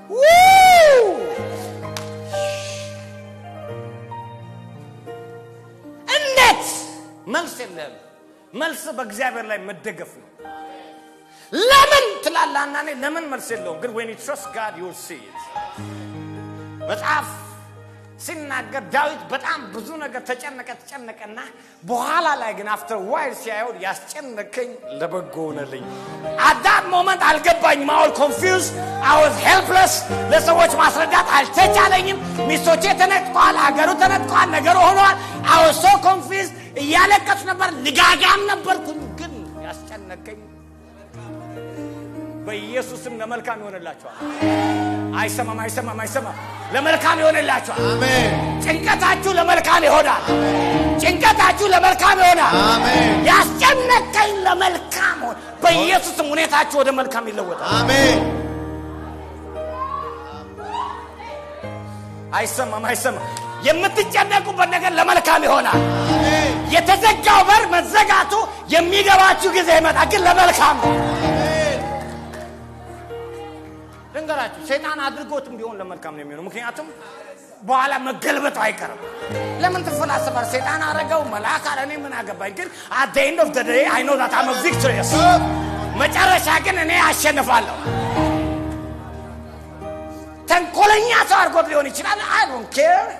እንዴት መልስ የለም መልስ በእግዚአብሔር ላይ መደገፍ ነው ለምን ትላለህ አንዳንዴ ለምን መልስ የለውም ግን when you trust God you will see it መጽሐፍ ሲናገር ዳዊት በጣም ብዙ ነገር ተጨነቀ ተጨነቀና በኋላ ላይ ግን አፍተር ዋይል ሲያየው ያስጨነቀኝ ለበጎ ሆነልኝ አዳት ሞመንት አልገባኝም አውል ኮንፊውዝ አወዝ ሄልፕለስ ለሰዎች ማስረዳት አልተቻለኝም ሚስቶቼ ተነጥቀዋል ሀገሩ ተነጥቀዋል ነገሩ ሆነዋል አወዝ ሶ ኮንፊውዝ እያለቀሱ ነበር ልጋጋም ነበርኩኝ ግን ያስጨነቀኝ በኢየሱስም ለመልካም ይሆንላቸዋል አይሰማም አይሰማም አይሰማም ለመልካም ይሆንላቸዋል አሜን ጭንቀታችሁ ለመልካም ይሆናል ጭንቀታችሁ ለመልካም ይሆናል አሜን ያስጨነቀኝ ለመልካም ሆን በኢየሱስም ሁኔታችሁ ወደ መልካም ይለወጣል አሜን አይሰማም አይሰማም የምትጨነቁበት ነገር ለመልካም ይሆናል አሜን የተዘጋው በር መዘጋቱ የሚገባችሁ ጊዜ ይመጣል ግን ለመልካም ነው ልንገራችሁ ሰይጣን አድርጎትም ቢሆን ለመልካም ነው የሚሆነው ምክንያቱም በኋላ መገልበጡ አይቀርም ለምን ትፈላሰፋል ሰይጣን አረገው መልአክ አለ እኔ ምን አገባኝ ግን at the end of the day I know that I'm a victorious መጨረሻ ግን እኔ አሸንፋለሁ ተንኮለኛ ሰው አድርጎት ሊሆን ይችላል I don't care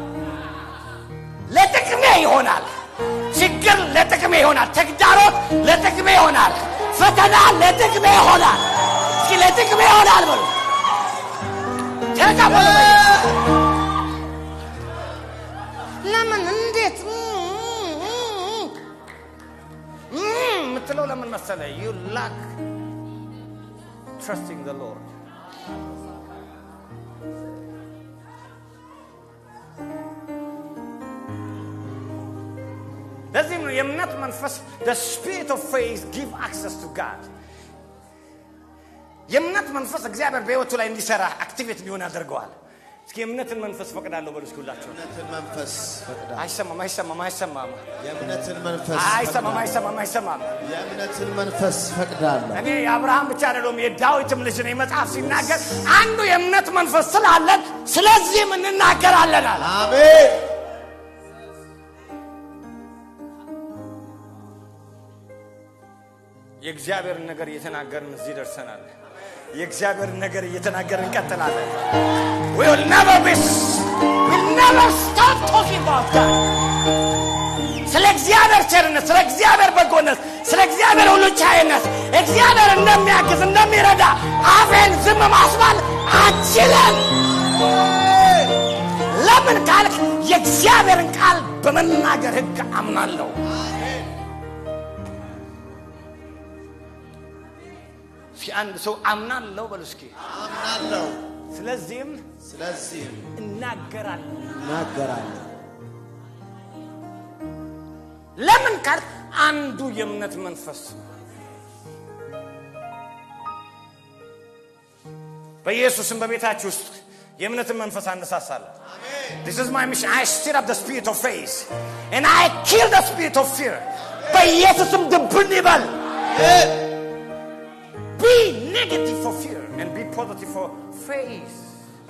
ለጥቅሜ ይሆናል ችግር ለጥቅሜ ይሆናል ተግዳሮት ለጥቅሜ ይሆናል ፈተና ለጥቅሜ ይሆናል እስኪ ለጥቅሜ ይሆናል በሉ ተቀበሉ በኢየሱስ ስም። ለምን እንዴት የምትለው ለምን መሰለ ዩ ላክ ትረስቲንግ ዘ ሎርድ ለዚህም ነው የእምነት መንፈስ the spirit of faith give access to God የእምነት መንፈስ እግዚአብሔር በህይወቱ ላይ እንዲሰራ አክቲቬት እንዲሆን ያደርገዋል እስኪ የእምነትን መንፈስ ፈቅዳለሁ በሉ እስኪ ሁላችሁ የእምነትን መንፈስ ፈቅዳ አይሰማም አይሰማም አይሰማም የእምነትን መንፈስ አይሰማም ፈቅዳ- አይሰማም አይሰማም የእምነትን መንፈስ ፈቅዳለሁ እኔ የአብርሃም ብቻ አይደለም የዳዊትም ልጅ ነኝ መጽሐፍ ሲናገር አንዱ የእምነት መንፈስ ስላለን ስለዚህም እንናገራለን አለ አሜን የእግዚአብሔርን ነገር እየተናገርን እዚህ ደርሰናል የእግዚአብሔርን ነገር እየተናገርን እንቀጥላለን we will never be we'll never stop talking about God ስለ እግዚአብሔር ቸርነት ስለ እግዚአብሔር በጎነት ስለ እግዚአብሔር ሁሉ ቻይነት እግዚአብሔር እንደሚያግዝ እንደሚረዳ አፌን ዝም ማስባል አችልም ለምን ካልክ የእግዚአብሔርን ቃል በመናገር ህግ አምናለሁ እስኪ አንድ ሰው አምናለሁ በሉ እስኪ አምናለሁ ስለዚህም ስለዚህም እናገራለሁ እናገራለሁ ለምን ካልክ አንዱ የእምነት መንፈስ ነው። በኢየሱስም በቤታችሁ ውስጥ የእምነትን መንፈስ አነሳሳለሁ This is my mission. I stir up the spirit of faith and I kill the spirit of fear. በኢየሱስም ድብን ይበል። Be negative for fear and be positive for faith.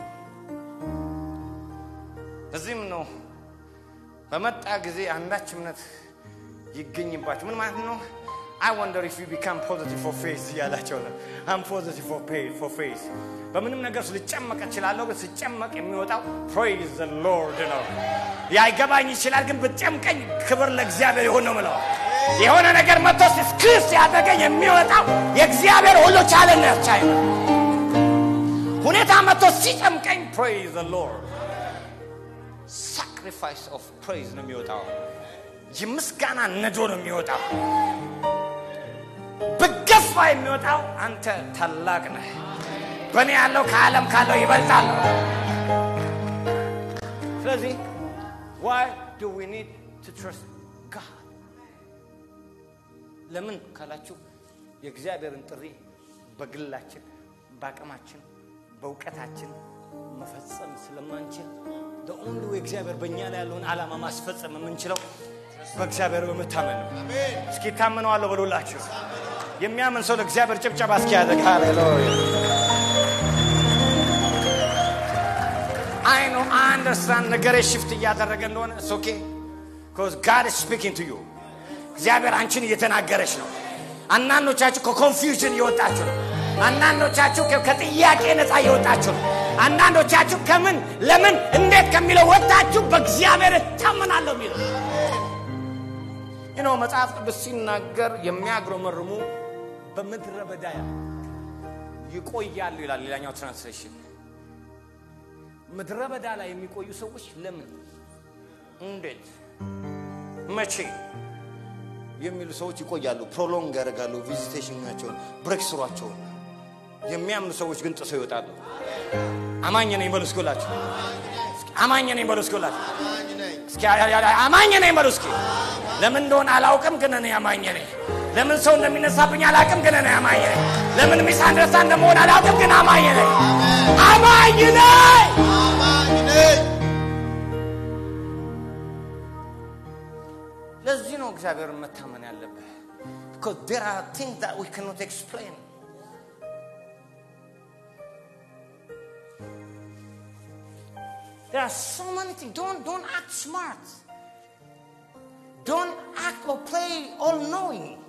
እዚህም ነው በመጣ ጊዜ አንዳች እምነት ይገኝባቸው ምን ማለት ነው I wonder if you become positive for faith እያላቸው ነው I'm positive for faith, for faith በምንም ነገር ውስጥ ልጨመቅ እችላለሁ ግን ስጨመቅ የሚወጣው praise the Lord ነው ያይገባኝ ይችላል ግን ብጨምቀኝ ክብር ለእግዚአብሔር ይሆን ነው ምለው የሆነ ነገር መጥቶ ስክር ሲያደርገኝ የሚወጣው የእግዚአብሔር ሁሉ ቻለነት ቻይ ነው። ሁኔታ መጥቶ ሲጨምቀኝ ፕሬዝ ዘ ሎርድ ሳክሪፋይስ ኦፍ ፕሬዝ ነው የሚወጣው። የምስጋና ነዶ ነው የሚወጣው። ብገፋ የሚወጣው አንተ ታላቅ ነህ፣ በእኔ ያለው ከዓለም ካለው ይበልጣል። ስለዚህ why do we need to trust God? ለምን ካላችሁ የእግዚአብሔርን ጥሪ በግላችን በአቅማችን በእውቀታችን መፈጸም ስለማንችል ኦንሊ እግዚአብሔር በእኛ ላይ ያለውን ዓላማ ማስፈጸም የምንችለው በእግዚአብሔር በመታመን ነው። እስኪ ታምነዋለሁ በሉላችሁ። የሚያምን ሰው ለእግዚአብሔር ጭብጨባ እስኪ ያደርግ። ሃሌሉያ አይ ኖ አንደርስታንድ ነገሬ ሽፍት እያደረገ እንደሆነ ኢትስ ኦኬ ቢኮዝ ጋድ ኢዝ ስፒኪንግ ቱ ዩ እግዚአብሔር አንቺን እየተናገረች ነው። አንዳንዶቻችሁ ከኮንፊውዥን እየወጣችሁ ነው። አንዳንዶቻችሁ ከ- ከጥያቄ ነፃ እየወጣችሁ ነው። አንዳንዶቻችሁ ከምን ለምን እንዴት ከሚለው ወጣችሁ በእግዚአብሔር እታመናለሁ የሚለው ይህ ነው መጽሐፍ ቅዱስ ሲናገር የሚያግረመርሙ በምድረ በዳ ይቆያሉ ይላል ሌላኛው ትራንስሌሽን ምድረ በዳ ላይ የሚቆዩ ሰዎች ለምን እንዴት መቼ የሚሉ ሰዎች ይቆያሉ ፕሮሎንግ ያደርጋሉ ቪዚቴሽናቸውን ብሬክ ስሯቸውን የሚያምኑ ሰዎች ግን ጥሰው ይወጣሉ አማኝ ነኝ በሉ እስኪላችሁ አማኝ ነኝ በሉ እስኪላችሁ አማኝ ነኝ። እስኪ ያ- ያ- ያ- አማኝ ነኝ በሉ እስኪ ለምን እንደሆነ አላውቅም ግን እኔ አማኝ ነኝ ለምን ሰው እንደሚነሳብኝ አላውቅም ግን እኔ አማኝ ነኝ ለምን ሚስ አንደርስታንድ እንደመሆን አላውቅም ግን አማኝ ነኝ አማኝ ነኝ አማኝ ነኝ። ለዚህ ነው እግዚአብሔርን መታመን ያለብህ because there are things that we cannot explain there are so many things don't don't act smart don't act or play all knowing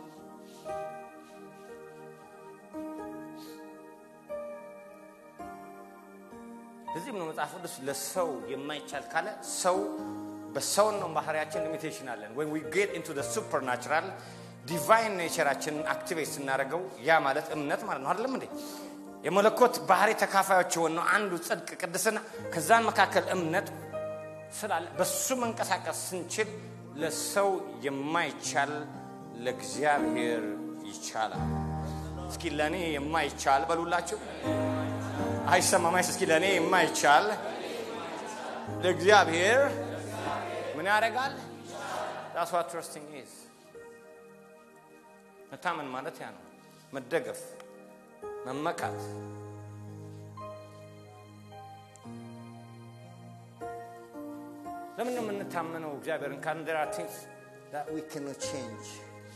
እዚህም ነው መጽሐፍ ቅዱስ ለሰው የማይቻል ካለ ሰው በሰውን ነው ባህሪያችን ሊሚቴሽን አለን when we get into the supernatural ዲቫይን ኔቸራችንን አክቲቬት ስናደርገው ያ ማለት እምነት ማለት ነው አይደለም እንዴ የመለኮት ባህሪ ተካፋዮች የሆነው አንዱ ጽድቅ ቅድስና ከዛን መካከል እምነት ስላለ በሱ መንቀሳቀስ ስንችል ለሰው የማይቻል ለእግዚአብሔር ይቻላል እስኪ ለእኔ የማይቻል በሉላችሁ አይሰማማይስ እስኪ ለእኔ የማይቻል ለእግዚአብሔር ምን ያደርጋል that's what trusting is መታመን ማለት ያ ነው መደገፍ መመካት ለምን ነው የምንታመነው እግዚአብሔርን ካልን there are things that we cannot change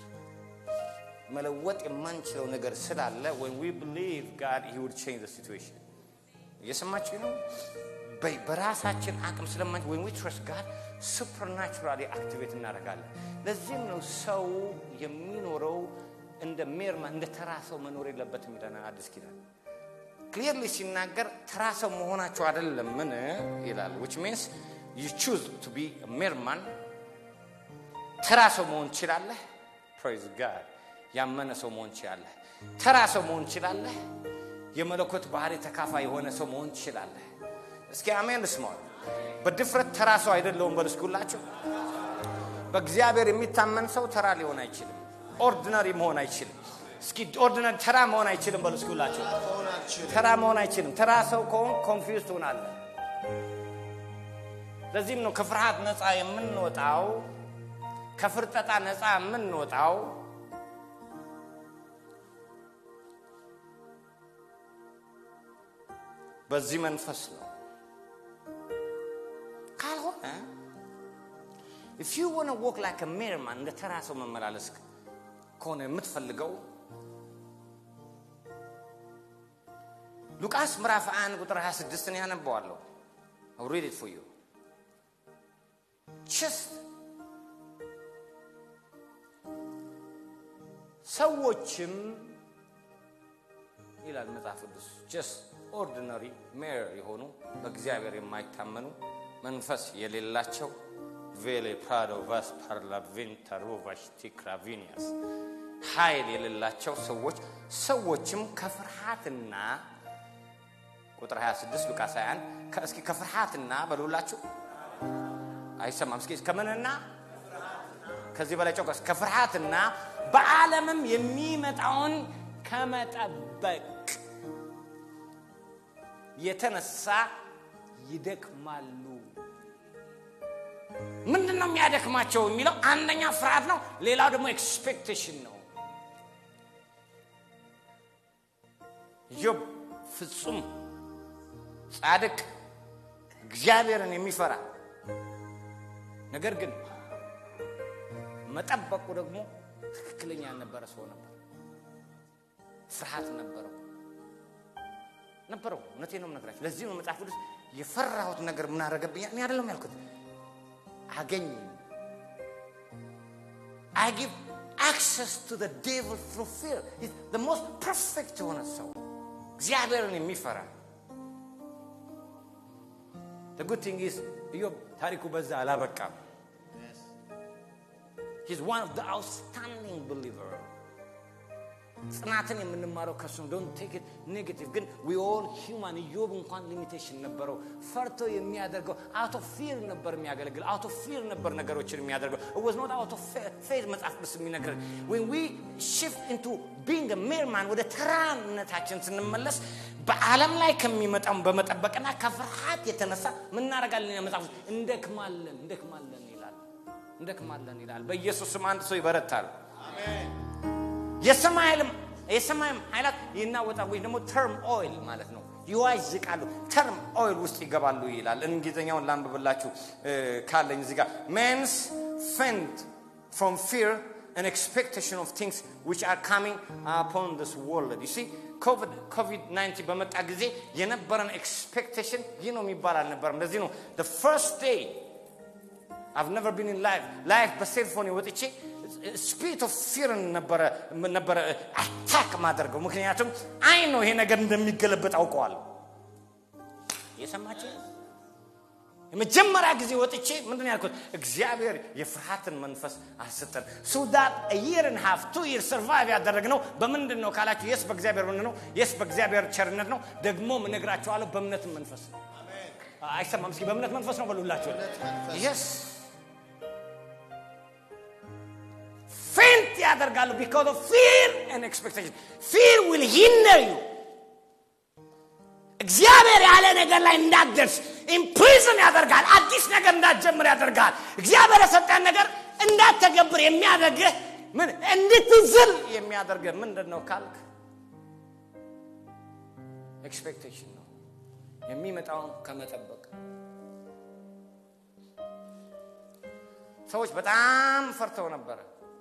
መለወጥ የማንችለው ነገር ስላለ when we believe God he would change the situation እየሰማችሁ ነው በ- በራሳችን አቅም ስለማን when we trust God supernaturally activate እናደርጋለን ለዚህም ነው ሰው የሚኖረው እንደ ሜርማ እንደ ተራ ሰው መኖር የለበትም ይለናል አዲስ ኪዳን ክሊርሊ ሲናገር ተራ ሰው መሆናቸው አይደለም ምን ይላል which means you choose to be a mere man ተራ ሰው መሆን ትችላለህ ፕሬዝ ጋድ ያመነ ሰው መሆን ትችላለህ ተራ ሰው መሆን ትችላለህ የመለኮት ባህሪ ተካፋይ የሆነ ሰው መሆን ትችላለህ እስኪ አሜን ልስማው በድፍረት ተራ ሰው አይደለውም በልስኩላቸው በእግዚአብሔር የሚታመን ሰው ተራ ሊሆን አይችልም ኦርዲነሪ መሆን አይችልም እስኪ ኦርዲነሪ ተራ መሆን አይችልም በልስኩላቸው መሆን አልችልም። ተራ መሆን አይችልም ተራ ሰው ከሆን ኮንፊውዝ ትሆናለህ ለዚህም ነው ከፍርሃት ነፃ የምንወጣው ከፍርጠጣ ነፃ የምንወጣው በዚህ መንፈስ ነው ካልሆነ if you want to walk like a mere man እንደ ተራ ሰው መመላለስ ከሆነ የምትፈልገው ሉቃስ ምዕራፍ 1 ቁጥር 26 ን ያነበዋለሁ I'll read it for you just ሰዎችም ይላል መጽሐፍ ቅዱስ ጀስት ኦርዲነሪ ሜር የሆኑ በእግዚአብሔር የማይታመኑ መንፈስ የሌላቸው ቬሌ ፕራዶ ቫስ ፓርላቬንታሮቫሽ ቲክራቪኒያስ ኃይል የሌላቸው ሰዎች ሰዎችም ከፍርሃትና ቁጥር 26 ሉቃስ 21 እስኪ ከፍርሃትና በሉላችሁ አይሰማም። እስኪ ከምንና ከዚህ በላይ ጨውቀስ ከፍርሃትና በዓለምም የሚመጣውን ከመጠበቅ የተነሳ ይደክማሉ። ምንድን ነው የሚያደክማቸው የሚለው አንደኛ ፍርሃት ነው። ሌላው ደግሞ ኤክስፔክቴሽን ነው። ኢዮብ ፍጹም ጻድቅ እግዚአብሔርን የሚፈራ ነገር ግን መጠበቁ ደግሞ ትክክለኛ ያልነበረ ሰው ነበር። ፍርሃት ነበረው ነበረው። እውነቴን ነው የምነግራችሁ። ለዚህ ነው መጽሐፍ ቅዱስ የፈራሁት ነገር ምን አደረገብኝ? እኔ አይደለም ያልኩት አገኝ I give access to the devil through fear. He's the most perfect የሆነ ሰው እግዚአብሔርን የሚፈራ The good thing is ኢዮብ ታሪኩ በዛ አላበቃም። He's one of the outstanding believer. ጽናትን የምንማረው ከሱ ነው። ዶንት ቴክ ኢት ኔጌቲቭ። ግን ዊ ኦል ሂውማን ኢዮብ እንኳን ሊሚቴሽን ነበረው። ፈርቶ የሚያደርገው አውት ኦፍ ፊር ነበር የሚያገለግል አውት ኦፍ ፊር ነበር ነገሮችን የሚያደርገው ወዝ ኖት አውት ኦፍ ፌዝ መጽሐፍ ቅዱስ የሚነግረን ዌን ዊ ሽፍት ኢንቱ ቢንግ ሜር ማን ወደ ተራነታችን ስንመለስ በዓለም ላይ ከሚመጣው በመጠበቅና ከፍርሃት የተነሳ ምን እናደርጋለን? መጽሐፍ ቅዱስ እንደክማለን እንደክማለን ይላል እንደክማለን ይላል። በኢየሱስ ስም አንድ ሰው ይበረታል። የሰማይም የሰማይም ኃይላት ይናወጣል ወይ ደግሞ ተርም ኦይል ማለት ነው ይዋዥቃሉ ተርም ኦይል ውስጥ ይገባሉ ይላል እንግሊዝኛውን ላንብብላችሁ ካለኝ እዚህ ጋር ሜንስ ፈንድ ፍሮም ፊር an expectation of things which are coming upon this world you see ኮቪድ-19 በመጣ ጊዜ የነበረን ኤክስፔክቴሽን ይህ ነው የሚባል አልነበረም ለዚህ ነው the first day I've never been in life ላይፍ በሴልፎን ወጥቼ ስፒሪት ኦፍ ፊርን ነበረ ነበረ አታክ ማደርገው ምክንያቱም አይ ነው ይሄ ነገር እንደሚገለበጥ አውቀዋል የሰማችሁ የመጀመሪያ ጊዜ ወጥቼ ምንድን ያልኩት እግዚአብሔር የፍርሃትን መንፈስ አልሰጠን ሱዳት ይርን ሀፍ ቱ ይር ሰርቫይቭ ያደረግነው በምንድን ነው ካላችሁ የስ በእግዚአብሔር ምን ነው የስ በእግዚአብሔር ቸርነት ነው ደግሞ እነግራችኋለሁ በእምነትም መንፈስ ነው አይሰማም እስኪ በእምነት መንፈስ ነው በሉላችሁ የስ ፌንት ያደርጋሉ ቢካዝ ኦፍ ፊር ኤንድ ኤክስፔክቴሽን ፊር ዊል ሂንደር ዩ እግዚአብሔር ያለ ነገር ላይ እንዳትደርስ ኢምፕሪዝን ያደርጋል አዲስ ነገር እንዳትጀምር ያደርጋል እግዚአብሔር የሰጠን ነገር እንዳትተገብር የሚያደርግህ ምን እንድትዝል የሚያደርግህ ምንድን ነው ካልክ ኤክስፔክቴሽን ነው የሚመጣውን ከመጠበቅ ሰዎች በጣም ፈርተው ነበረ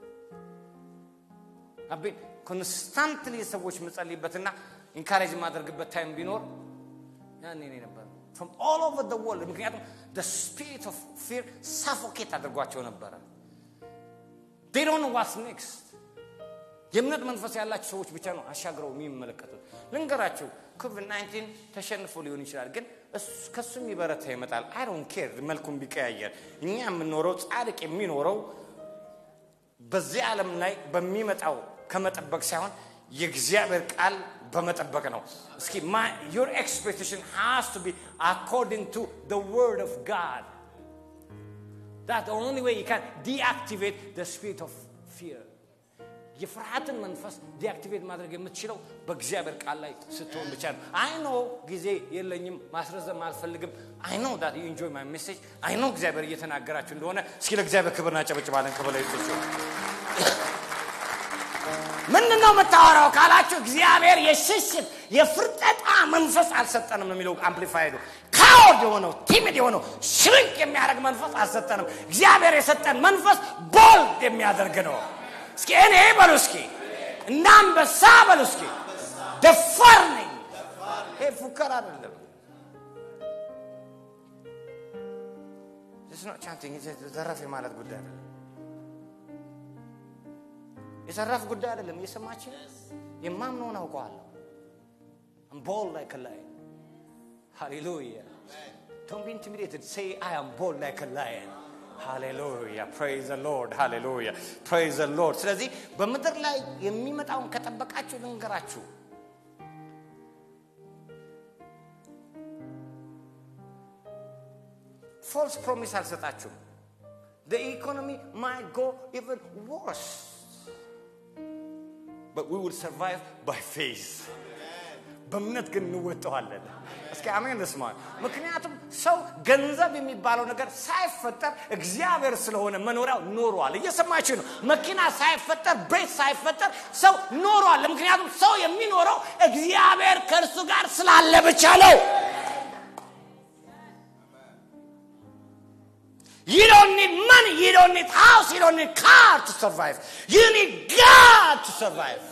አቤን ኮንስታንትሊ ሰዎች ምጸልይበትና ኢንካሬጅ የማደርግበት ታይም ቢኖር ያኔ እኔ ነበር ፍሮም ኦል ኦቨር ደ ወርልድ ምክንያቱም ደ ስፒሪት ኦፍ ፊር ሳፎኬት አድርጓቸው ነበረ ዴ ዶንት ኖ ዋትስ ኔክስት የእምነት መንፈስ ያላቸው ሰዎች ብቻ ነው አሻግረው የሚመለከቱት ልንገራችሁ ኮቪድ 19 ተሸንፎ ሊሆን ይችላል ግን ከሱ የሚበረታ ይመጣል አይ ዶንት ኬር መልኩን ቢቀያየር እኛ የምንኖረው ጻድቅ የሚኖረው በዚህ ዓለም ላይ በሚመጣው ከመጠበቅ ሳይሆን የእግዚአብሔር ቃል በመጠበቅ ነው እስኪ ዩር ኤክስፔክቴሽን ሃስ ቱ ቢ አኮርዲንግ ቱ ደ ወርድ ኦፍ ጋድ That's the only way you can deactivate the spirit of fear. የፍርሃትን መንፈስ ዲአክቲቬት ማድረግ የምትችለው በእግዚአብሔር ቃል ላይ ስትሆን ብቻ ነው አይ ኖ ጊዜ የለኝም ማስረዘም አልፈልግም አይ ኖ ዳት ዩ ኢንጆይ ማይ ሜሴጅ አይ ኖ እግዚአብሔር እየተናገራችሁ እንደሆነ እስኪ ለእግዚአብሔር ክብር ናጨበጭባለን ከበላይቶች ምንድን ነው የምታወራው ካላችሁ እግዚአብሔር የሽሽት የፍርጠጣ መንፈስ አልሰጠንም ነው የሚለው አምፕሊፋይዱ ካወርድ የሆነው ቲሚድ የሆነው ሽርንቅ የሚያደርግ መንፈስ አልሰጠንም እግዚአብሔር የሰጠን መንፈስ ቦልድ የሚያደርግ ነው እስኪ እኔ በሉ እስኪ እንደ አንበሳ በሉ እስኪ ደፋር ነኝ ይሄ ፉከር አይደለም ቻንቲንግ ዘረፍ የማለት ጉዳይ አይደለም የዘራፍ ጉዳይ አይደለም እየሰማች የማምነውን አውቀዋለሁ ቦል like a lion hallelujah don't be intimidated say i am bold like a lion ሃሌሉያ ፕሬዝ ዘ ሎርድ ሃሌሉያ ፕሬዝ ዘ ሎርድ ስለዚህ በምድር ላይ የሚመጣውን ከጠበቃችሁ ልንገራችሁ ፎልስ ፕሮሚስ አልሰጣችሁም the economy might go even worse but we will survive by faith በእምነት ግን እንወጠዋለን እስኪ አሜን ልስማ ምክንያቱም ሰው ገንዘብ የሚባለው ነገር ሳይፈጠር እግዚአብሔር ስለሆነ መኖሪያው ኖሯል እየሰማችሁ ነው መኪና ሳይፈጠር ቤት ሳይፈጠር ሰው ኖሯል ምክንያቱም ሰው የሚኖረው እግዚአብሔር ከእርሱ ጋር ስላለ ብቻ ነው You don't need money. You don't need house. You don't need car to survive. You need God to survive.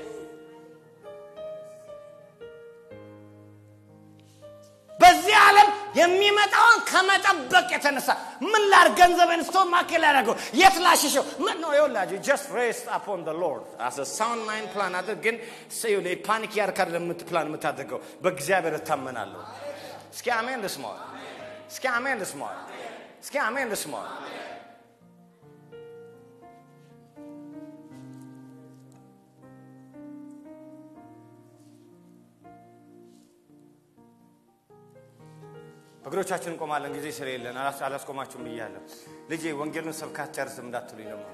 በዚህ ዓለም የሚመጣውን ከመጠበቅ የተነሳ ምን ላር ገንዘብን ስቶን ማኬ ላደረገው የት ላሽሸው ምን ነው ይኸውላችሁ ጀስት ሬስት አፖን ደ ሎርድ አስ ሳውንድ ማይንድ ፕላን አድርግ ግን ፓኒክ ያርካር ለምት ፕላን የምታደርገው በእግዚአብሔር እታመናለሁ እስኪ አሜን ልስማዋል እስኪ አሜን ልስማዋል እስኪ አሜን ልስማዋል በእግሮቻችን እንቆማለን ጊዜ ስለሌለን አላስ- አላስቆማችሁም ብያለሁ ልጄ ወንጌሉን ሰብካት ጨርስም እንዳትሉኝ ደግሞ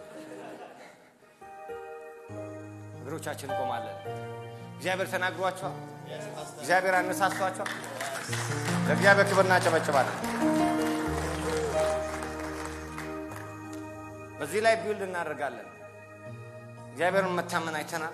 እግሮቻችን እንቆማለን እግዚአብሔር ተናግሯቸዋል እግዚአብሔር አነሳስቷቸዋል ለእግዚአብሔር ክብር እናጨበጭባለን በዚህ ላይ ቢውልድ እናደርጋለን እግዚአብሔርን መታመን አይተናል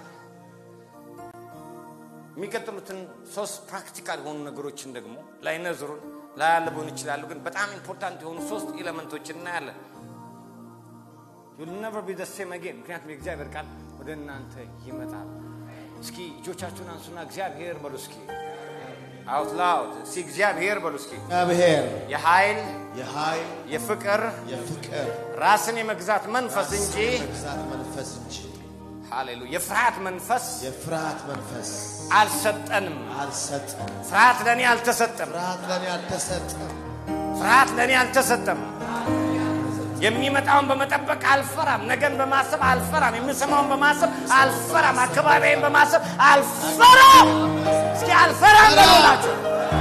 የሚቀጥሉትን ሶስት ፕራክቲካል የሆኑ ነገሮችን ደግሞ ላይነዝሩን ላያልቡን ይችላሉ ግን በጣም ኢምፖርታንት የሆኑ ሶስት ኤሌመንቶችን እናያለን ዩል ነቨር ቢ ሴም አጌን ምክንያቱም የእግዚአብሔር ቃል ወደ እናንተ ይመጣል እስኪ እጆቻችሁን አንሱና እግዚአብሔር በሉ እስኪ አውት ላውድ እስኪ እግዚአብሔር በሉ እስኪ እግዚአብሔር የኃይል የኃይል የፍቅር የፍቅር ራስን የመግዛት መንፈስ እንጂ መግዛት መንፈስ እንጂ ሃሌሉያ የፍርሃት መንፈስ የፍርሃት መንፈስ አልሰጠንም አልሰጠም። ፍርሃት ለእኔ አልተሰጠም ፍርሃት ለእኔ አልተሰጠም። ፍርሃት ለእኔ አልተሰጠም የሚመጣውን በመጠበቅ አልፈራም ነገን በማሰብ አልፈራም የምሰማውን በማሰብ አልፈራም አካባቢን በማሰብ አልፈራም እስኪ አልፈራም በሉላቸው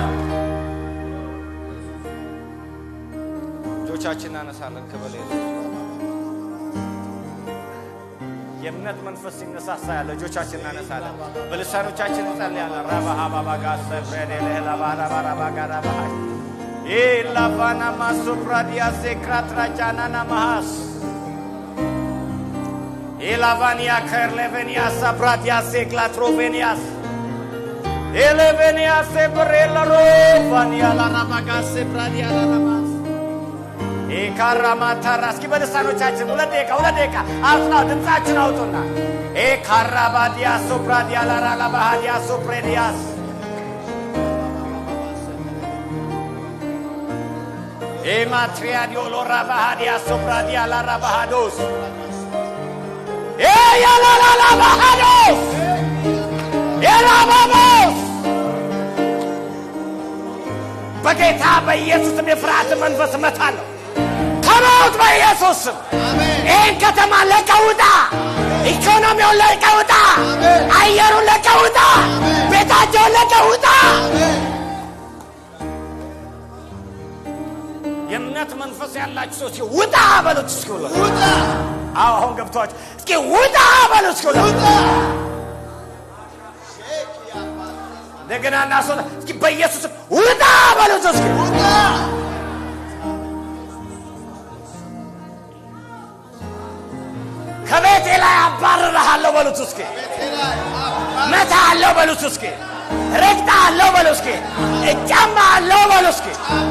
እጆቻችን እናነሳለን ክበል የእምነት መንፈስ ሲነሳሳ ያለ እጆቻችን እናነሳለን በልሳኖቻችን እንጸልያለን ራባሃባባጋሰ ብሬዴልህላባራባራባጋራባሃ ኢላቫና ማሶፕራዲያሴ ክራትራጃናና ማሃስ ኢላቫኒያ ከርሌቬኒያስ አብራዲያሴ ክላትሮቬኒያስ ኤሌቬኒያሴ ብሬለሮቫኒያ ላራባጋሴ ብራዲያላራማስ ኤካራማታራ እስኪ በልሳኖቻችን ሁለት ደቂቃ ሁለት ደቂቃ አውጥናው ድምፃችን አውጡና ኤካራባዲያ ሶፕራዲያ ላራላባሃዲያ ሶፕሬዲያስ ኤማትሪያዲዮ ሎራባሃዲያ ሶፕራዲያ ላራባሃዶስ ኤያላላላባሃዶስ ኤላባቦስ በጌታ በኢየሱስም የፍርሃት መንፈስ እመታለሁ ከሞት በኢየሱስ ስም ይህን ከተማ ለቀውጣ ኢኮኖሚውን ለቀውጣ አየሩን ለቀውጣ ቤታቸውን ለቀውጣ የእምነት መንፈስ ያላችሁ ሰዎች ውጣ በሉት እስኪ ብሎ አዎ አሁን ገብቷችሁ እስኪ ውጣ በሉት እስኪ ብሎ እንደገና እናስወጣ እስኪ በኢየሱስ ስም ውጣ በሉት እስኪ ከቤቴ ላይ አባርርሃለሁ በሉት እስኪ መታ አለው በሉት እስኪ ረግጣ አለው በሉ እስኪ እጫማ አለው በሉ እስኪ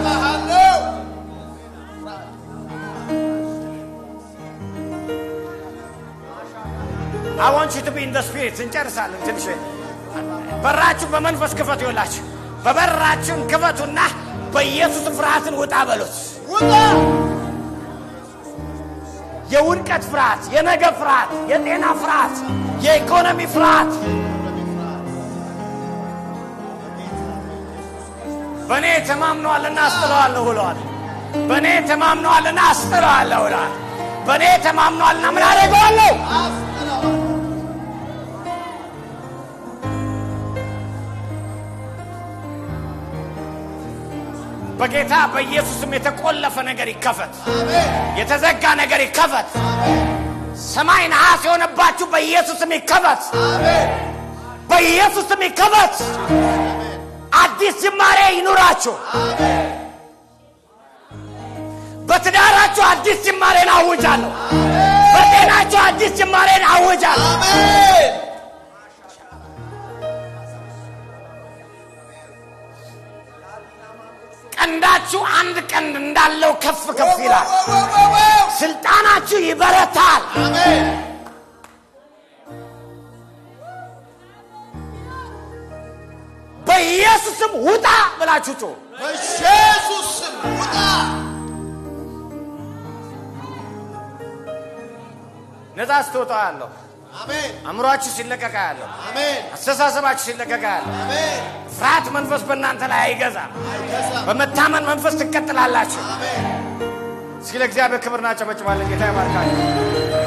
I want you to be in the spirit እንጨርሳለን ትንሽ በራችሁ በመንፈስ ክፈቱ ይላችሁ በበራችሁን ክፈቱና በኢየሱስ ፍርሃትን ውጣ በሉት የውድቀት ፍርሃት የነገ ፍርሃት የጤና ፍርሃት የኢኮኖሚ ፍርሃት በእኔ ተማምነዋልና አስጥለዋለሁ ብለዋል በእኔ ተማምነዋልና አስጥለዋለሁ ይላል። በእኔ ተማምነዋልና ምን አደርገዋለሁ? በጌታ በኢየሱስም የተቆለፈ ነገር ይከፈት፣ የተዘጋ ነገር ይከፈት። ሰማይ ነሐስ የሆነባችሁ በኢየሱስም ይከፈት፣ በኢየሱስም ይከፈት። አዲስ ጅማሬ ይኑራችሁ። በትዳራችሁ አዲስ ጅማሬን አውጃለሁ። በጤናችሁ አዲስ ጅማሬን አውጃለሁ። ቀንዳችሁ አንድ ቀንድ እንዳለው ከፍ ከፍ ይላል። ስልጣናችሁ ይበረታል። በኢየሱስም ውጣ ብላችሁ ጮሁ። በኢየሱስ ስም ውጣ። ነፃ ስትወጣ ያለሁ አሜን አእምሯችሁ ሲለቀቃ ያለሁ አሜን አስተሳሰባችሁ ሲለቀቃ ያለሁ አሜን። ፍርሃት መንፈስ በእናንተ ላይ አይገዛም። አይገዛም። በመታመን መንፈስ ትቀጥላላችሁ። አሜን እስኪ ለእግዚአብሔር ክብር እናጨበጭባለን። ጌታ ይባርካችሁ።